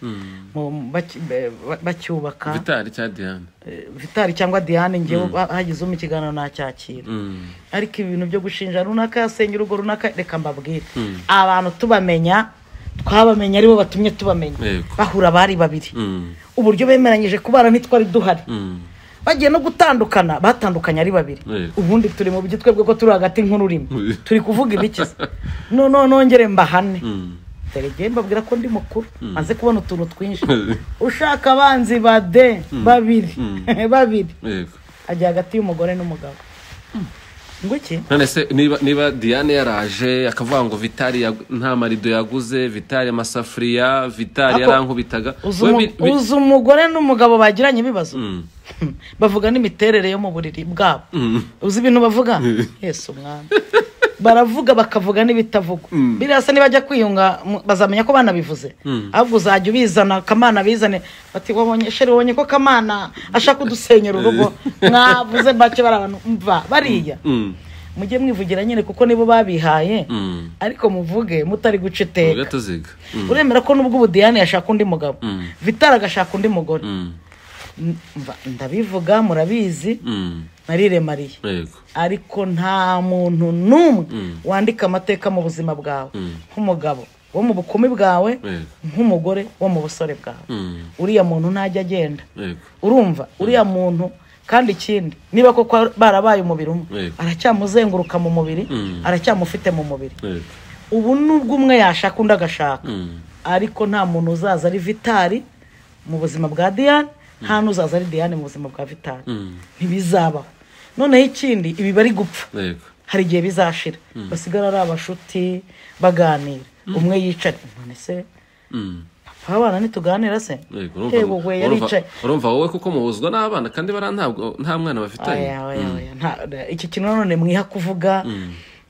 mu- baki- be- ba- bacyubaka vitari cya diane Eh, vitari cyangwa diane ngewe ha- hagize mu ikiganiro nacyakira ariko ibintu byo gushinja runaka yasenya urugo runaka reka mbabwire abantu tubamenya twabamenya aribo batumye tubamenya Yego. bahura bari babiri Mm. uburyo bemeranyije kubara ntitwari duhari Mm. bagiye no gutandukana batandukanye ari babiri Yego. ubundi turi mu byo twebwe ko turi hagati nk'ururimi Mm. turi kuvuga ibikiza noneho nongere mbahane Mm. dore njyewe mbabwira ko ndi mukuru maze kubona utuntu twinshi ushaka abanzi ba de babiri babiri yego ajya hagati y'umugore n'umugabo ngo iki none se niba niba diane yaraje akavuga ngo vitari yagu- nta marido yaguze vitari amasafuriya vitari Ako- yarankubitaga uzi we umu- bi- bi- uzi umugore n'umugabo bagiranye ibibazo Mm. bavuga n'imiterere yo mu buriri bwabo Mm. uzi ibintu bavuga yesu umwami baravuga bakavuga n'ibitavugwa biriya se nibajya kwiyunga mu- bazamenya ko banabivuze ahubwo uzajya ubizana kamana bizane bati wabonye sheri wabonye ko kamana ashaka kudusenyera urugo mwavuze make bari abantu mva bariya Mm. mujye mwivugira nyine kuko nibo babihaye Mm. ariko muvuge mutari guca Vuga iteka tuziga Mm. uremera ko nubwo ubu diane yashaka undi mugabo Mm. vitara agashaka undi mugore Mm. Mva, ndabivuga murabizi Mm. nariremariye yego ariko nta muntu n'umwe wandika amateka mu buzima bwawe nk'umugabo wo mu bukumi bwawe Yego. nk'umugore wo mu busore bwawe Mm. uriya muntu ntajya agenda yego urumva uriya muntu kandi ikindi niba koko barabaye umubiri umwe Yego. aracyamuzenguruka mu mubiri aracyamufite mu mubiri yego ubu nubwo umwe yashaka undi agashaka Mm. ariko nta muntu uzaza ari vitari mu buzima bwa diane nta n'uzaza ari diane mu buzima bwa vitari ntibizabaho noneho ikindi ibi bari gupfa yego hari igihe bizashira basigara ari abashuti baganira umwe yicara none se Mm. papa abana ntituganira se yego Yego, we urumva yaricaye urumva wowe kuko muhuzwa n'abana kandi bara ntabwo nta mwana bafitanye Oya, oya, oya. Nta- iki kintu nanone mwiha kuvuga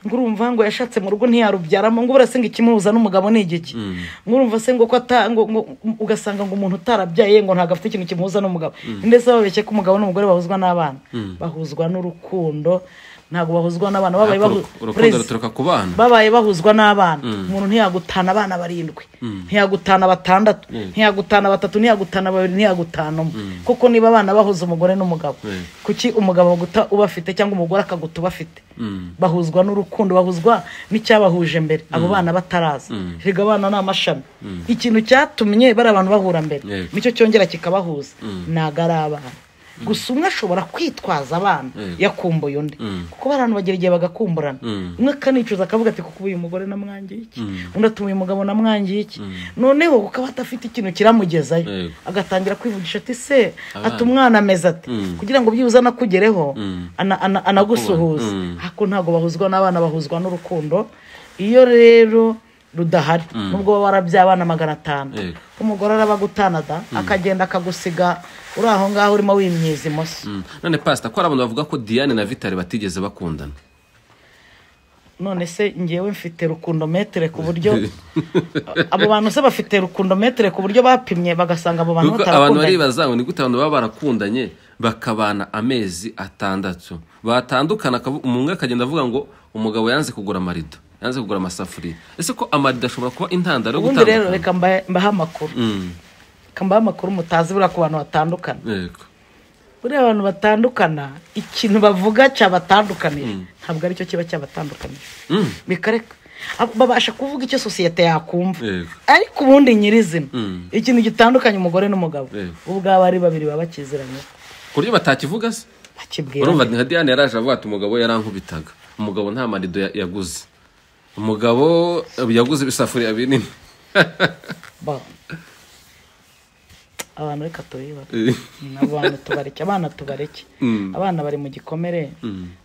ngo urumva ngo yashatse mu rugo ntiyarubyaramo ngo urase ngo ikimuhuza n'umugabo ni igiki ngo urumva se ngo ko ata- ngo- ngo- ugasanga ngo umuntu utarabyaye ngo ntabwo afite ikintu kimuhuza n'umugabo ndetse babeshye ko umugabo n'umugore bahuzwa n'abana bahuzwa n'urukundo ntabwo bahuzwa n'abana babaye bahu- Uruku- urukundo Please. ruturuka ku bana babaye bahuzwa n'abana umuntu ntiyagutana abana barindwi ntiyagutana batandatu ntiyagutana batatu ntiyagutana babiri ntiyagutana umwe kuko niba abana bahuza umugore n'umugabo Mm. kuki umugabo guta uba afite cyangwa umugore akaguta uba afite Mm. bahuzwa n'urukundo bahuzwa n'icyabahuje mbere abo bana bataraza erega abana ni amashami ikintu cyatumye bari abantu bahura mbere Yego. nicyo cyongera kikabahuza ntago ari abana gusa umwe ashobora kwitwaza abana Yego. yakumbuye undi kuko bari abantu bagera igihe bagakumburana Mm. umwe akanicuza akavuga ati kuko uyu mugore namwangiye iki undi atuma uyu mugabo namwangiye iki noneho ukaba adafite ikintu kiramugezayo Yego. agatangira kwivugisha ati se Abana. ati umwana ameze ati Mm. kugira ngo byibuze anakugereho ana- ana- anagusuhuze Mm. ariko ntabwo bahuzwa n'abana bahuzwa n'urukundo iyo rero rudahari nubwo baba warabyaye abana magana atanu Yego. umugore arabagutana da akagenda akagusiga uri aho ngaho urimo wimyiza imoso Mm. none pasita ko hari abantu bavuga ko diane na vitari batigeze bakundana none se ngewe mfite rukundometere ku buryo abo bantu se bafite rukundometere ku buryo bapimye bagasanga abo bantu Kuko abantu batarakundanye baribaza ngo ni gute abantu baba barakundanye bakabana amezi atandatu batandukana akavu- umuntu umwe akagenda avuga ngo umugabo yanze kugura amarido yanze kugura amasafuriya ese ko amarido ashobora kuba intandaro yo ubundi rero gutandukana reka mbahe- mbahe amakuru Mm. reka mbahe amakuru mutazi buriya ku bantu batandukana yego buriya abantu batandukana ikintu bavuga cyabatandukanije ntabwo aricyo kiba cyabatandukanije Mm. bikareka Ab- babasha kuvuga icyo sosiyete yakumva Yego. ariko ubundi nyirizina Mm. ikintu gitandukanye umugore n'umugabo Yego. ubwabo ari babiri baba bakiziranye ku buryo batakivuga se urumva bakibwira nka diane yaraje avuga ati umugabo yarankubitaga umugabo nta marido ya- yaguze umugabo eh, yaguze ibisafuriya binini Ba- abantu reka tubibare abantu tubareke abana tubareke Mm. abana bari mu gikomere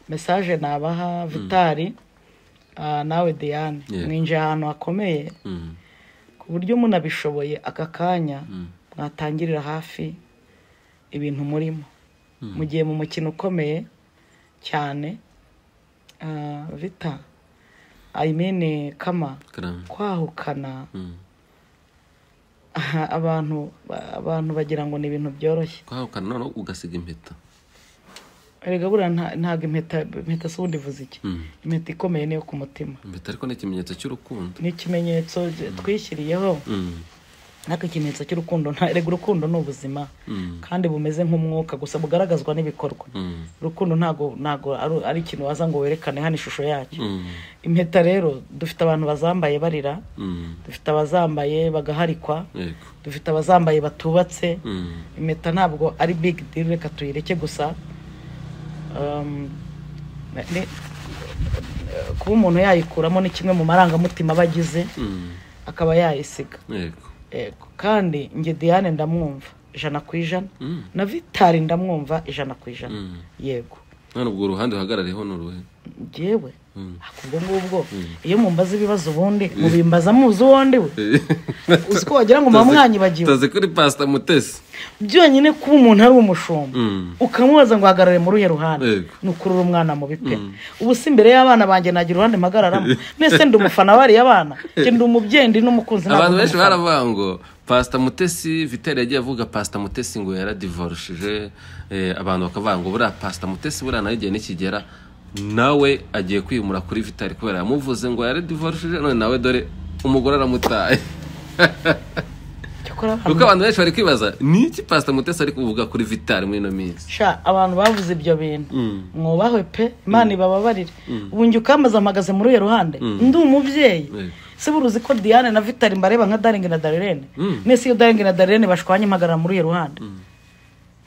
mesaje nabaha vitari ah, nawe diane Yeah. mwinjiye ahantu hakomeye Mm. ku buryo munabishoboye aka kanya mwatangirira hafi ibintu murimo mu gihe mu mukino ukomeye cyane ah, vita ayimene kama Karame. kwahukana Mm. aha, abantu abantu bagira ngo ni ibintu byoroshye kwahukana noneho ugasiga impeta erega buriya nta- ntabwo impeta impeta si ubundi ivuze iki Mm. impeta ikomeye niyo ku mutima impeta ariko ni ikimenyetso cy'urukundo ni ikimenyetso twishyiriyeho Mm. ariko ikimenyetso cy'urukundo nta- erega urukundo ni ubuzima Mm. kandi bumeze nk'umwuka gusa bugaragazwa n'ibikorwa Mm. urukundo ntago ntago ari- ari ikintu waza ngo werekane hano ishusho yacyo Mm. impeta rero dufite abantu bazambaye barira Mm. dufite abazambaye bagaharikwa yego dufite abazambaye batubatse Mm. impeta ntabwo ari big deal reka tuyireke gusa Um, ne- ne- kuba umuntu yayikuramo ni kimwe mu marangamutima aba agize Mm. akaba yayisiga yego Yego. kandi njye diane ndamwumva ijana ku ijana Mm. na vitari ndamwumva ijana ku ijana Mm. yego none ubwo uruhande uhagarariyeho ni uruhe ngewe Mm. ako ubwo ngubwo iyo mumbaza ibibazo ubundi mubimbaza muzi uwo ndi we uzi ko wagira ngo muba mwanyibagiwe tuzi kuri pasita mutesi byonyine kuba umuntu ari umushumba Mm. ukamubaza ngo hagarare muri uruhe ruhande Yego. ni ukurura umwana mu bipe ubu si imbere y'abana banjye nagira uruhande mpagararamo mwese ndi umufana wariya bana njye ndi umubyeyi ndi n'umukunzi ntabwo abantu ndi benshi umufana. baravuga ngo pasita mutesi viteri yagiye avuga pasita mutesi ngo yaradivorushije eh, abantu bakavuga ngo buriya pasita mutesi buriya nawe igihe nikigera nawe agiye kwimura kuri vitari kubera yamuvuze ngo yaradivorushije none nawe dore umugore aramutaye cyakora kuko abantu abantu benshi bari kwibaza ni iki pasita mutesi ari kuvuga kuri vitari muri ino minsi sha abantu bavuze ibyo bintu mwubahwe pe imana ibababarire ubu njye ukambaza mpagaze muri uyu ruhande ndi umubyeyi Yego. se buruzi ko diane na vitari mbareba nka daringi na darirene mwese iyo daringi na darirene bashwanye mpagarara muri uyu ruhande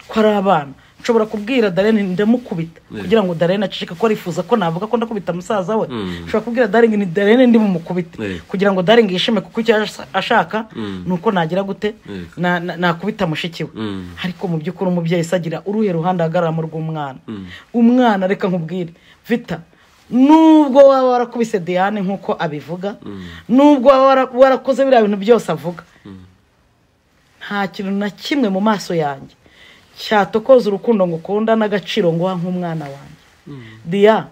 ko ari abana nshobora kubwira darene ndamukubita kugira ngo darene aceceke ko arifuza ko navuga ko ndakubita musaza we nshobora kubwira darene ni darene ndi bumukubite Yego. kugira ngo darene yishime kuko icyo asa- ashaka ni uko nagira gute Yego. na- na- nakubita mushiki we Mm. ariko mu by'ukuri umubyeyi se agira uruhe ruhande ahagararamo rw'umwana umwana reka nkubwire vita nubwo waba warakubise diane nk'uko abivuga nubwo waba wara- warakoze biriya bintu byose avuga nta kintu na kimwe mu maso yanjye cyatokoza urukundo ngukunda n'agaciro nguha nk'umwana wanjye diya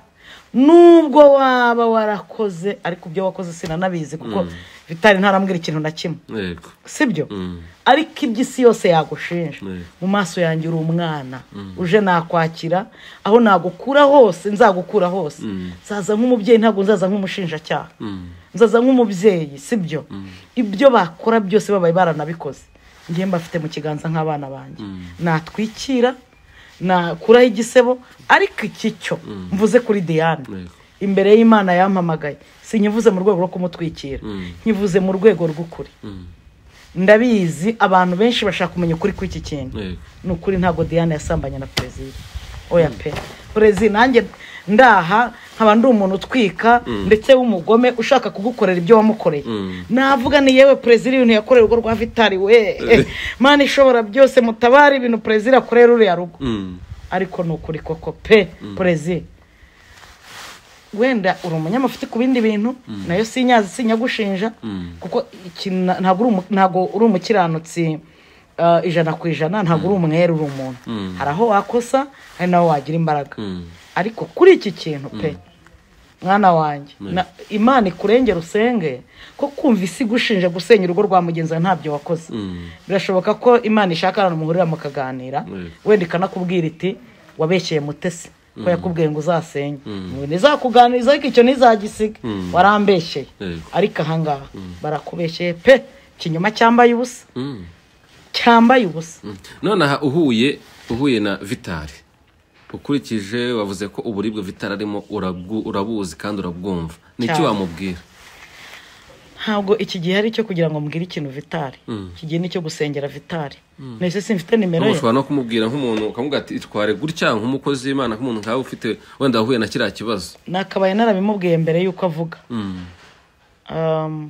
nubwo waba warakoze ariko ibyo wakoze sinanabizi kuko vitari ntarambwira ikintu na kimwe yego sibyo Mm. ariko iby'isi yose yagushinja Mm. mu maso yanjye uri umwana uje nakwakira aho nagukura hose nzagukura hose nzaza nk'umubyeyi ntabwo nzaza nk'umushinjacyaha Mm. nzaza nk'umubyeyi sibyo ibyo bakora byose babaye baranabikoze njye mbafite mu kiganza nk'abana banjye natwikira nakuraho igisebo ariko iki cyo mvuze kuri diane Yego. imbere y'imana yampamagaye sinyivuze mu rwego rwo kumutwikira nkivuze mu rwego rw'ukuri Mm. ndabizi abantu benshi bashaka kumenya ukuri kw'iki kintu Yego. ni ukuri ntabwo diane yasambanye na perezida oya pe perezida nanjye ndaha nkaba ndi umuntu utwika ndetse w'umugome ushaka kugukorera ibyo wamukoreye navuga ni yewe perezida ibintu yakoreye urugo rwa vitari we mani ishobora byose mutabare ibintu perezida akorera uriya rugo Mm. ariko ni ukuri koko pe perezida wenda uri umunyamafuti ku bindi bintu nayo sinyazi sinyagushinja kuko ikintu na- ntabwo uri umu- ntabwo uri umukiranutsi eh, ijana ku ijana ntabwo uri umwere uri umuntu hari aho wakosa hari naho wagira imbaraga Mm. ariko kuri iki kintu pe mwana wanjye na- imana ikurengera usenge ko kumva isi igushinja gusenya urugo rwa mugenzi wawe ntabyo wakoze Mm. birashoboka ko imana ishaka ahantu muhurira mukaganira Yego. wenda ikanakubwira iti wabeshyeye mutesi ko yakubwiye ngo uzasenye ngo ntizakuganiriza ariko icyo ntizagisiga warambeshyeye Yego. ariko ahangaha barakubeshyeye pe ikinyoma cyambaye ubusa Mm. Cya cyambaye ubusa nonaha uhuye uhuye na vitari ukurikije wavuze ko uburibwe vitari arimo urabwu- urabuzi kandi urabwumva ni iki Cyane. wamubwira ntabwo iki gihe ari icyo kugira ngo mbwire ikintu vitari iki gihe ni icyo gusengera vitari mbese simfite nimero ye ushobora no kumubwira nk'umuntu ukamubwira ati itware gutya nk'umukozi w'imana nk'umuntu nkawe ufite wenda wahuye na kiriya kibazo nakabaye narabimubwiye mbere y'uko avuga Mm, Um,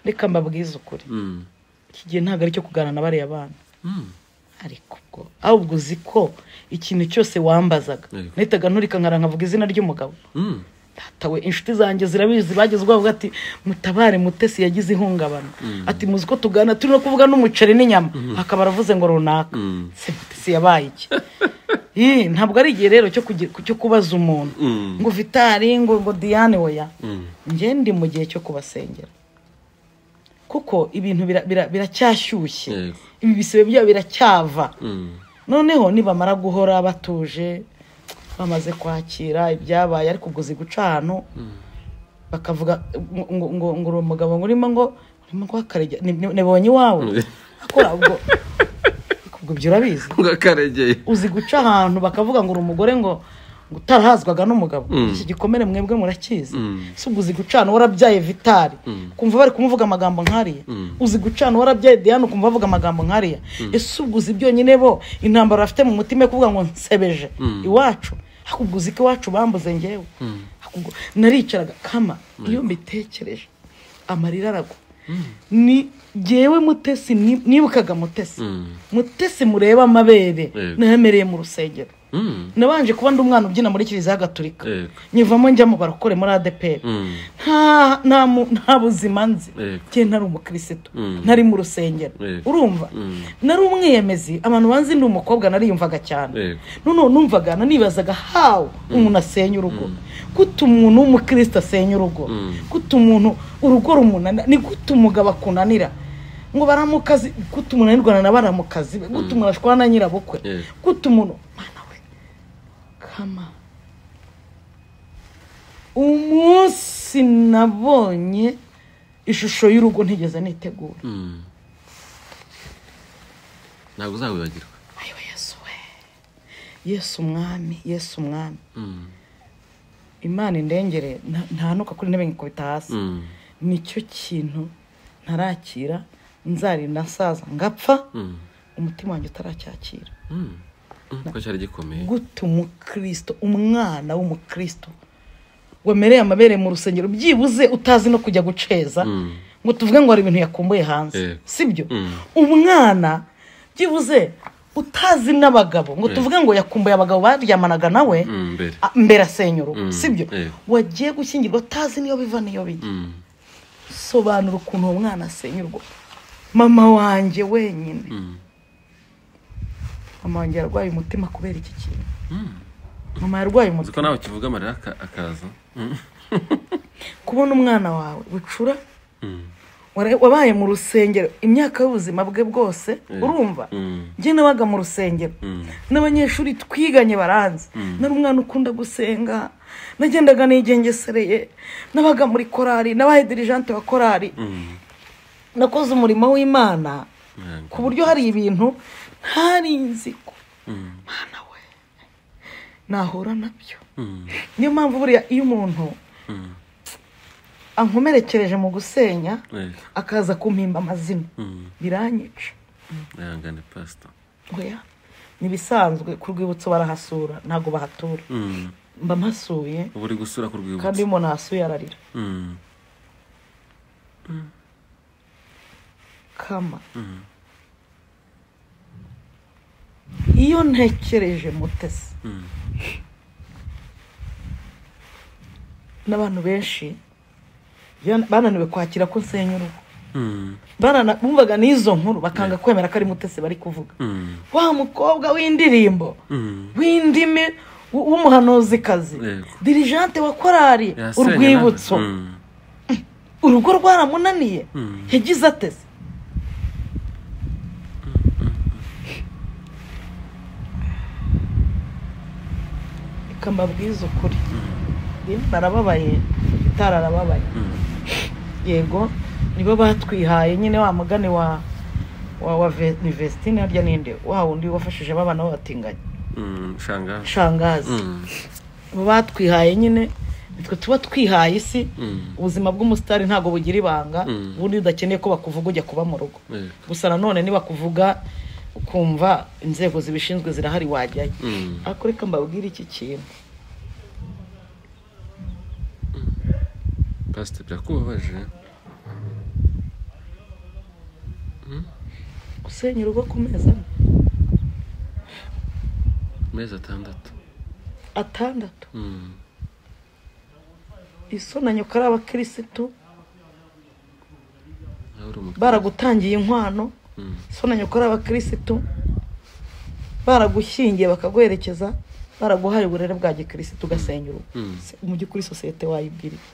reka mbabwize ukuri mm, iki gihe ntabwo ari icyo kuganana bariya bana mm. ariko ubwo ahubwo uzi ko ikintu cyose wambazaga Yego. nahitaga nturika nkara nkavuga izina ry'umugabo Mm. datawe inshuti zanjye zirabizi bageze bavuga ati mutabare mutesi yagize ihungabana ati muzi ko tugana turi no kuvuga n'umuceri n'inyama akaba aravuze ngo runaka Mm. se mutesi yabaye iki Ih, ntabwo ari igihe rero cyo kugi- cyo kubaza umuntu Mm. ngo vitari ngo ngo diane oya Mm. njye ndi mu gihe cyo kubasengera kuko ibintu bira- bira- biracyashyushye Yego. ibi bisebe byabo biracyava Mm. noneho nibamara guhora batuje bamaze kwakira ibyabaye ariko ubwo ziguca ahantu bakavuga ngo- ngo ngo- ngo uri umugabo ngo urimo ngo urimo guhakarega nibonye iwawe akora ubwo ubwo ibyo urabizi ngo akaregeye uzi guca ahantu bakavuga ngo uri umugore ngo ngo utarahazwaga n'umugabo Mm. iki gikomere mwebwe murakizi Mm. si ubwo uzi gucana warabyaye vitari Mm. kumva bari kumvuga amagambo nkariya Mm. uzi gucana warabyaye diane ukumva bavuga amagambo nkariya ese ubwo uzi byonyine bo intambara bafite mu mutima yo kuvuga ngo nsebeje Mm. iwacu ahubwo ubwo uzi ko iwacu bambuze ngewe Ahubwo naricaraga kama iyo mbitekereje amarira aragwa ni jyewe mutesi ni- nibukaga mutesi Mm. mutesi mureba amabere Yego. nahemereye mu rusengero Mm. nabanje kuba ndi umwana ubyina muri kiliziya gatolika Yego. nyivamo njya mu barokore muri adeperi Mm. nta nta mu- nta buzima nzi Yego. njye ntari umukirisitu Mm. ntari mu rusengero Yego. urumva Mm. nari umwiyemezi abantu banzi ndi umukobwa nariyumvaga cyane Yego. noneho numvaga nanibazaga hawu umuntu asenya urugo gute umuntu w'umukristo asenya urugo Mm. gute umuntu urugo rumunanira ni gute umugabo akunanira ngo baramukazi gute umuntu anirwana na baramukazi be gute umuntu ashwana na nyirabukwe Yego. gute umuntu mana we kama umunsi nabonye ishusho y'urugo ntigeze nitegura Mm. ntabwo uzawibagirwa ayiwe yesu we yesu umwami yesu umwami Mm. imana indengere nta- ntanuka kuri intebe nkikubita hasi Mm. nicyo kintu ntarakira nzarinda nsaza ngapfa Mm. umutima wanjye utaracyakira Mm. Mm. ko cyari gikomeye gute umukristo umwana w'umukristo wemereye amabere mu rusengero byibuze utazi no kujya guceza Mm. ngo tuvuge ngo hari ibintu yakumbuye hanze Yego. sibyo Mm. umwana byibuze utazi n'abagabo ngo tuvuge ngo yakumbuye abagabo baryamanaga nawe Mm, mbere a- mbere asenya urugo Mm. sibyo Yego. wagiye gushyingirwa utazi niyo biva niyo bijya Mm. sobanura ukuntu uwo mwana asenya urugo mama wanjye wenyine Mm. mama wanjye yarwaye umutima kubera iki kintu Mm. mama yarwaye uzi ko umutima nawe kivuga amarira aka- akaza Mm. kubona umwana wawe bucura Mm. wara- wabaye mu rusengero imyaka y'ubuzima bwe bwose urumva Mm. njye nabaga mu rusengero Mm. n'abanyeshuri twiganye baranzi nari umwana ukunda gusenga nagendaga nigengesereye nabaga muri korari nabaye dirijante wa korari Mm. nakoze umurimo w'imana Yego. ku buryo hari ibintu ntari nzi ko Mm. mwana we nahura nabyo Mm. niyo mpamvu buriya iyo umuntu Mm. ankomerekereje mu gusenya Yego. akaza kumpimba amazina Mm. biranyica ihangane pasita oya ni ibisanzwe ku rwibutso barahasura ntabwo bahatura Mm. mba mpasuye uba uri gusura ku kandi iyo rwibutso umuntu ahasuye ararira Mm. kama Mm. iyo ntekereje mutesi Mm. n'abantu benshi ya- bananiwe kwakira ko nsenya urugo Mm. Barana- bumvaga n'izo nkuru bakanga kwemera ko ari mutesi bari kuvuga Mm. wa mukobwa w'indirimbo Mm. w'indimi w- w'umuhanuzikazi Yego. dirijante wa korari Yasenye urwibutso nawe. Mm. urugo rwaramunaniye Mm. yagize ateze reka mbabwize ukuri barababaye itara arababaye Mm. yego nibo batwihaye nyine wa mugani wa wa wa Ve- ni vestine harya ninde wa wundi wafashije abana b'abatinganyi Mm, shangazi shangazi bo batwihaye nyine nitwe tuba twihaye isi ubuzima bw'umusitari ntabwo bugira ibanga Mm. ubundi udakeneye ko bakuvuga ujya kuba mu rugo Eh. gusa nanone nibakuvuga ukumva inzego zibishinzwe zirahari wajyayo Mm. ariko reka mbabwire iki kintu pasite birakubabaje gusenya urugo ku meza amwe, amezi atandatu atandatu Mm. isonanyo ko ari abakirisitu nawe uri umukristo. baragutangiye inkwano Mm. isonanyo ko ari abakirisitu baragushyingiye bakaguherekeza baraguhaye uburere bwa gikirisitu ugasenya urugo Mm. Se- mu by'ukuri sosiyete wayibwira iki?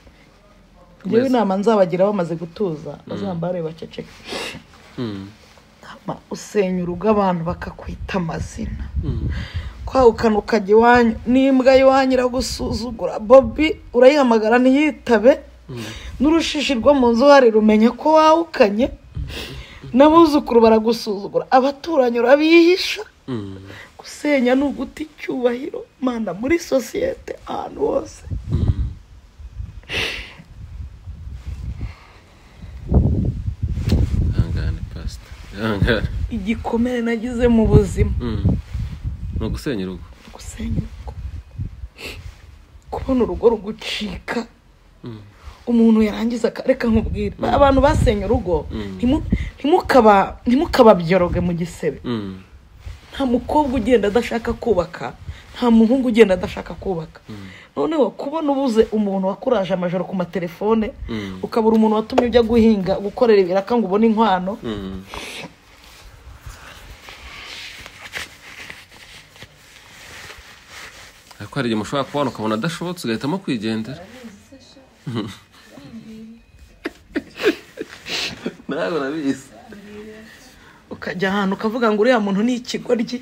Mwese. ngewe inama nzabagira bamaze gutuza bazambare baceceke Mm. Ama- usenya urugo abantu bakakwita amazina Mm. kwahukana ukajya iwanyu n'imbwa y'iwanyu iragusuzugura bobi urayihamagara ntiyitabe n'urushishi rwo mu nzu hari rumenya ko wahukanye n'abuzukuru baragusuzugura abaturanyi urabihisha Mm. gusenya ni uguta icyubahiro mana muri sosiyete ahantu hose Mm. ihangane pasite ihangane igikomere nagize mu buzima Mm. ni ugusenya urugo gusenya urugo kubona urugo rugucika Mm. umuntu yarangiza aka- reka nkubwire abantu basenye urugo Mm. ntimu- ntimukaba- ntimukababyoroge mu gisebe Mm. nta mukobwa ugenda adashaka kubaka nta muhungu ugenda adashaka kubaka noneho kubona ubuze umuntu wakuraje amajoro ku matelefone Mm. ukabura umuntu watumye ujya guhinga gukorera ibiraka ngo ubone inkwano Mm. ariko hari igihe mushobora kubona ukabona adashobotse ugahitamo kwigendera nawe urabizi ukajya ahantu ukavuga ngo uriya muntu ni ikigoryi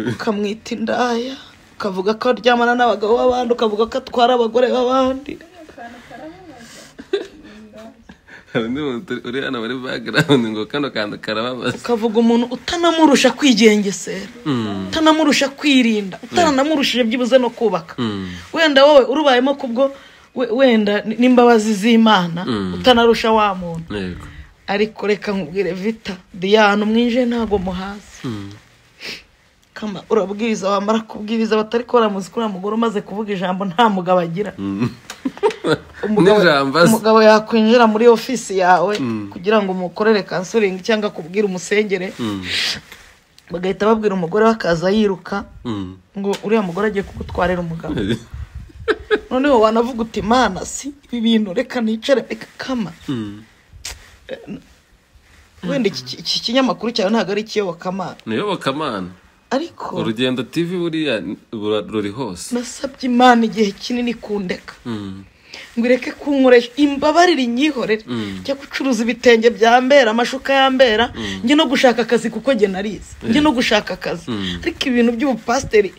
ukamwita indaya ukavuga ko aryamana n'abagabo b'abandi ukavuga ko atwara abagore b'abandi hari undi muntu uri hano muri bagarawundi ngo kano kantu karababaza ukavuga umuntu utanamurusha kwigengesera utanamurusha kwirinda utanamurushije byibuze no kubaka Mm. wenda wowe urubayemo kubwo we- wenda ni- n'imbabazi z'imana Mm. utanarusha wa muntu yego ariko reka nkubwire vita diyana mwinjiye ntabwo muhazi Mm. kama urabwiriza wamara kubwiriza batari ko baramuzi ko uriya mugore umaze kuvuga ijambo nta mugabo agira umugabo N'ijambo azi. umugabo yakwinjira muri ofisi yawe kugira ngo umukorere kansoringi cyangwa akubwire umusengere Mm. bagahita babwira umugore we akaza yiruka Mm. ngo uriya mugore agiye kugutwarira umugabo noneho wanavuga uti mana si ibi bintu reka nicare reka kama Mm. wenda iki- iki iki kinyamakuru cyawe ntabwo ari ikiyobokamana ni iyobokamana ariko urugendo tv buriya bura- ruri hose nasabye imana igihe kinini kundeka Mm. ngo ireke kunkoresha imbabarire inyihorere Mm. njya gucuruza ibitenge bya mbera amashuka ya mbera njye no gushaka akazi kuko njye narize njye no gushaka akazi Mm. ariko ibintu by'ubupasiteri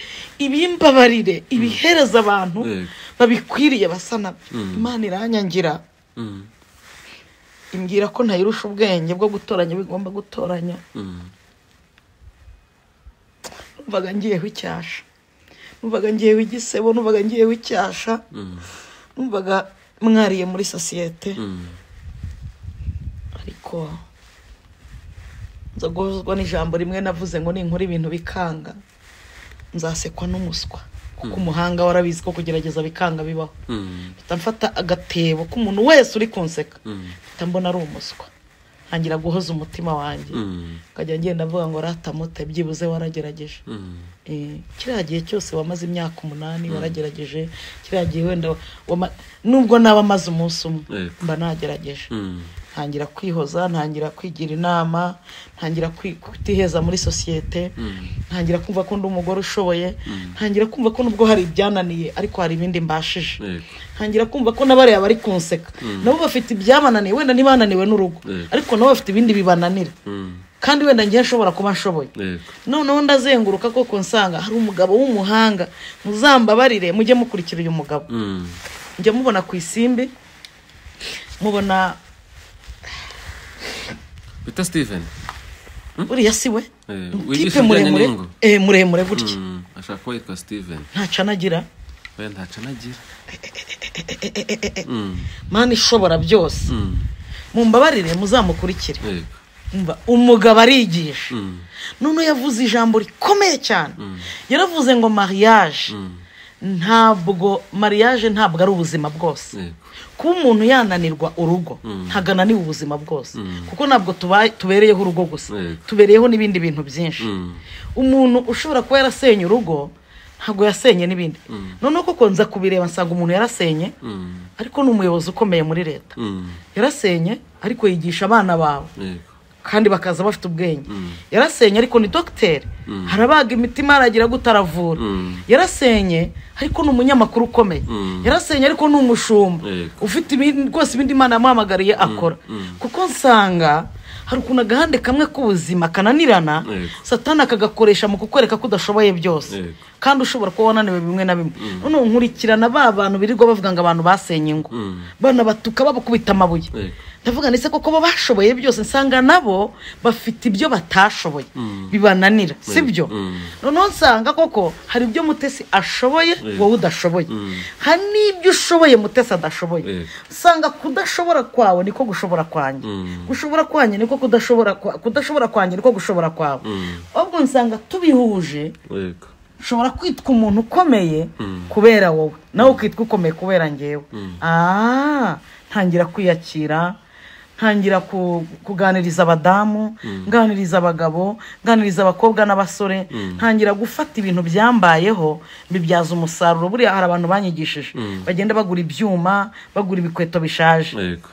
ibimbabarire ibihereza abantu Yego. babikwiriye basa nabyo Mm. imana iranyangira Mm. imbwira ko ntayirusha ubwenge bwo gutoranya bigomba gutoranya Mm. numvaga ngiyeho icyasha numvaga ngiyeho igisebo numvaga ngiyeho icyasha Mm. numvaga mwariye muri sosiyete Mm. ariko nza guhuzwa n'ijambo rimwe navuze ngo ninkora ibintu bikanga nzasekwa n'umuswa kuko umuhanga warabizi ko kugerageza bikanga bibaho Mm. mpita mfata agatebo k'umuntu wese uri kunseka Mm. mpita mbona ari umuswa ntangira guhoza umutima wanjye Mm. nkajya ngenda mvuga ngo ratamute byibuze waragerageje Mm. Eh, kiriya gihe cyose wamaze imyaka umunani waragerageje kiriya gihe wenda wama- nubwo naba amaze umunsi umwe Yego. mba nagerageje Mm. ntangira kwihoza ntangira kwigira inama ntangira kwi- kutiheza muri sosiyete ntangira kumva ko ndi umugore ushoboye ntangira kumva ko nubwo hari ibyananiye ariko hari ibindi mbashije Yego. ntangira kumva ko n'abariya bari kunseka nabo bafite ibyabananiye wenda ntibananiwe n'urugo Yego. ariko nabo bafite ibindi bibananira Mm. kandi wenda ngiye nshobora kuba nshoboye Yego. noneho ndazenguruka koko nsanga hari umugabo w'umuhanga muzambabarire mujye mukurikira uyu mugabo Mm. njya mubona ku isimbi mubona bita steven buriya si we Eh, tipe wigisha ibijyanye muremure n'ingo eh, muremure gutya Mm, ashaka kuba yitwa steven ntaco anagira we ntaco anagira mana ishobora byose Mm, mumbabarire muzamukurikire yego umva umugabo arigisha Mm, none yavuze ijambo rikomeye cyane yaravuze ngo mariage ntabwo mariage ntabwo ari ubuzima bwose yego kuba umuntu yananirwa urugo ntabwo ananiwe ubuzima bwose kuko ntabwo tuba- tubereyeho urugo gusa Yego. tubereyeho n'ibindi bintu byinshi Mm. umuntu ushobora kuba yarasenye urugo ntabwo yasenye n'ibindi noneho koko nza kubireba nsanga umuntu yarasenye Mm, ariko ni umuyobozi ukomeye muri leta mm, yarasenye ariko yigisha abana bawe yego kandi bakaza bafite ubwenge yarasenye ariko ni dogiteri harabaga imitima haragira gutaravura Mm. yarasenye ariko ni umunyamakuru ukomeye yarasenye ariko ni umushumba Yego. ufite ibindi- rwose ibindi imana yamuhamagariye akora kuko nsanga hari ukuntu agahande kamwe k'ubuzima kananirana Yego. satani akagakoresha mu kukwereka ko udashoboye byose Yego. kandi ushobora kuba wananiwe bimwe na bimwe noneho nkurikirana ba bantu birirwa bavuga ngo abantu basenye ingo banabatuka babakubita amabuye Yego. ndavuga ndetse koko bo bashoboye byose nsanga nabo bafite ibyo batashoboye bibananira si byo noneho nsanga koko hari ibyo mutesi ashoboye wowe udashoboye hari n'ibyo ushoboye mutesi adashoboye Yego. usanga kudashobora kwawe niko gushobora kwanjye gushobora kwanjye niko kudashobora kwa- kudashobora kwanjye niko gushobora kwawe ahubwo nsanga tubihuje yego ushobora kwitwa umuntu ukomeye kubera wowe nawe ukitwa ukomeye kubera ngewe Ah, ntangira kwiyakira ntangira ku- kuganiriza abadamu nganiriza abagabo nganiriza abakobwa n'abasore ntangira gufata ibintu byambayeho mbibyaza umusaruro buriya hari abantu banyigishije bagenda bagura ibyuma bagura ibikweto bishaje yego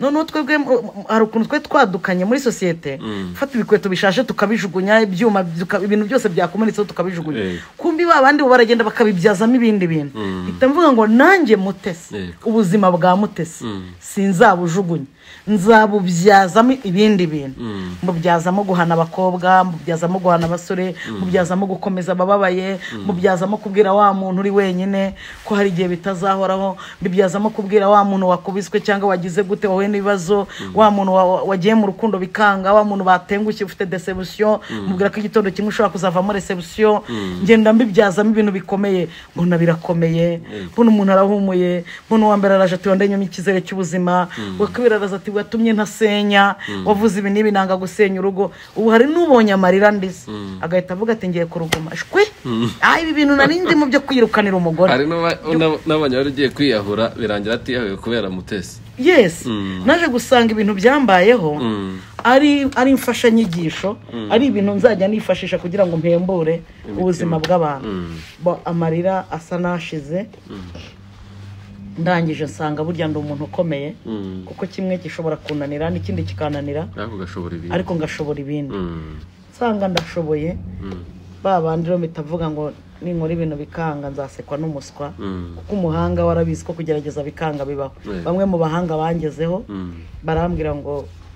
noneho twebwe mu- mu- hari ukuntu twari twadukanye muri sosiyete gufata ibikweto bishaje tukabijugunya ibyuma duka- ibintu byose byakomeretseho tukabijugunya Yego. kumbi ba bandi bo baragenda bakabibyazamo ibindi bintu mpita mvuga ngo nanjye mutesi Yego. ubuzima bwa mutesi sinzabujugunya nzabubyazamo ibindi bintu mubyazamo guhana abakobwa mubyazamo guhana abasore mubyazamo gukomeza abababaye mubyazamo kubwira wa muntu uri wenyine ko hari igihe bitazahoraho mubyazamo kubwira wa muntu wakubiswe cyangwa wagize gute wowe n'ibibazo wa muntu wa- wa- wagiye mu rukundo bikanga wa muntu batengushye ufite desebusiyo mubwira ko igitondo kimwe ushobora kuzavamo resebusiyo ngenda mbibyazamo ibintu bikomeye mbona birakomeye mbona umuntu arahumuye mbona uwambere araje ati wandanyemo icyizere cy'ubuzima wakabiri araza ati watumye ntasenya wavuze ibi n'ibi nanga gusenya urugo ubu hari n'ubonye amarira ndize agahita avuga ati ngiye kuruguma shwe ah ibi bintu nari ndimo byo kwirukanira umugore hari n'aba- n'aba- n'abanya wari ugiye kwiyahura birangira atiyahuye kubera mutesi yes naje gusanga ibintu byambayeho ari ari imfashanyigisho ari ibintu nzajya nifashisha kugira ngo mpembure ubuzima bw'abantu Bo- amarira asa n'ashize ndangije nsanga burya ndi umuntu ukomeye kuko kimwe gishobora kunanira n'ikindi kikananira ariko ugashobora ibintu ariko ngashobora ibindi Mm, nsanga ndashoboye ba bandi rero bitavuga ngo ninkora ibintu bikanga nzasekwa n'umuswa kuko umuhanga warabizi ko kugerageza bikanga bibaho Yeah. bamwe mu bahanga bangezeho mm, barambwira ngo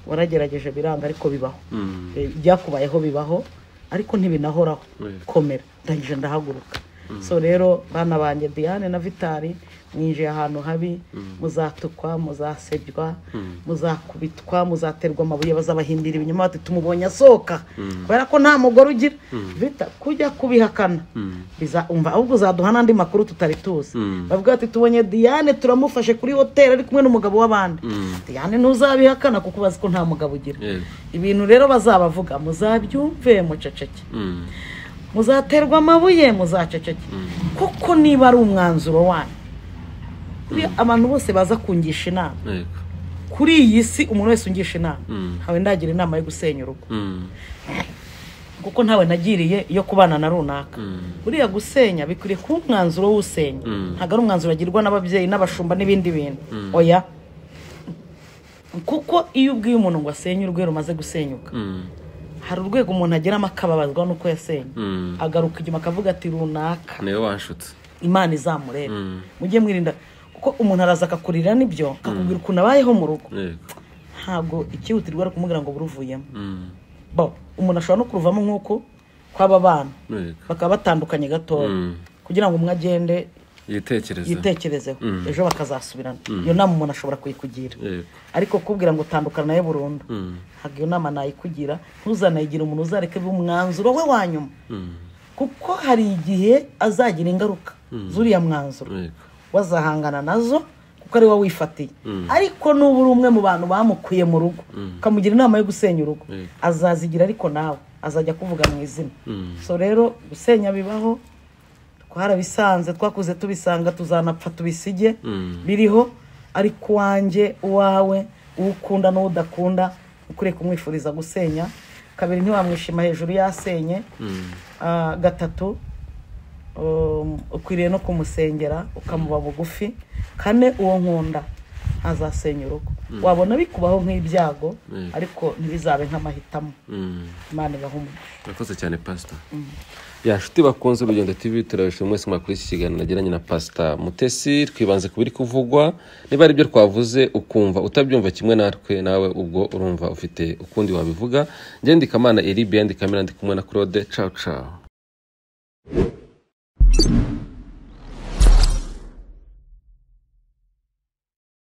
waragerageje biranga ariko bibaho mm, Eh, ibyakubayeho bibaho ariko ntibinahoraho Yeah. komera ndangije ndahaguruka so rero bana banjye diane na vitali mwinjiye ahantu habi muzatukwa muzasebywa muzakubitwa muzaterwa amabuye bazabahindira ibinyoma bati tumubonye asohoka kubera ko nta mugore ugira vita kujya kubihakana bizaumva ahubwo uzaduha n'andi makuru tutari tuzi bavuga bati tubonye diane turamufashe kuri hoteli ari kumwe n'umugabo w'abandi diane ntuzabihakana kuko bazi ko nta mugabo ugira yego ibintu rero bazabavuga muzabyumve muceceke Mm, muzaterwa amabuye muzaceceke kuko niba ari umwanzuro wanyu Buriya abantu bose baza kungisha inama yego kuri iyi si umuntu wese ungisha inama ntawe ndagira inama yo gusenya urugo Mm, kuko ntawe nagiriye iyo kubana na runaka buriya gusenya bikwiriye kuba umwanzuro w'usenya ntabwo ari umwanzuro agirwa n'ababyeyi n'abashumba n'ibindi bintu oya kuko iyo ubwiye umuntu ngo asenye urwe rumaze gusenyuka mm, hari urwego umuntu ageramo akababazwa n'uko yasenye mm. agaruka inyuma akavuga ati runaka niwe wanshutse imana izamurebe mujye mwirinda kuko umuntu araza akakurira n'ibyo akakubwira ukuntu abayeho mu rugo yego ntabwo icyihutirwa ari ukumubwira ngo buruvuyemo Mm, bo umuntu ashobora no kuruvamo nk'uko kw'aba bana yego bakaba batandukanye gatoya Mm. kugira ngo umwe agende yitekerezeho yitekerezeho ejo bakazasubirana iyo nama umuntu ashobora kuyikugira Yego. ariko kubwira ngo tandukana nayo burundu ntabwo iyo nama nayikugira ntuzanayigire umuntu uzareke be umwanzuro we wa nyuma kuko hari igihe azagira ingaruka z'uriya mwanzuro Yego. wazahangana nazo kuko ari wowe wifatiye ariko nuba uri umwe mu bantu bamukuye mu rugo ukamugira inama yo gusenya urugo Yego. azazigira ariko nawe azajya kuvuga mu izina so rero gusenya bibaho twarabisanze twakuze tubisanga tuzanapfa tubisige biriho ariko uwanjye uwawe uwo ukunda n'uwo udakunda ukuriye kumwifuriza gusenya kabiri ntiwamwishima hejuru yasenye Ah, gatatu um, ukwiriye no kumusengera ukamuba bugufi kane uwo nkunda azasenya urugo wabona bikubaho nk'ibyago ariko ntibizabe nk'amahitamo Mm. imana ibaha umugisha murakoze cyane pasita ya nshuti bakunze urugendo tv turabishima mwese mwakuriye iki kiganiro nagiranye na pasita mutesi twibanze ku biri kuvugwa niba ari byo twavuze ukumva utabyumva kimwe natwe nawe ubwo urumva ufite ukundi wabivuga njye ndika amana eribi yandika amina ndi kumwe na claude cawu cawu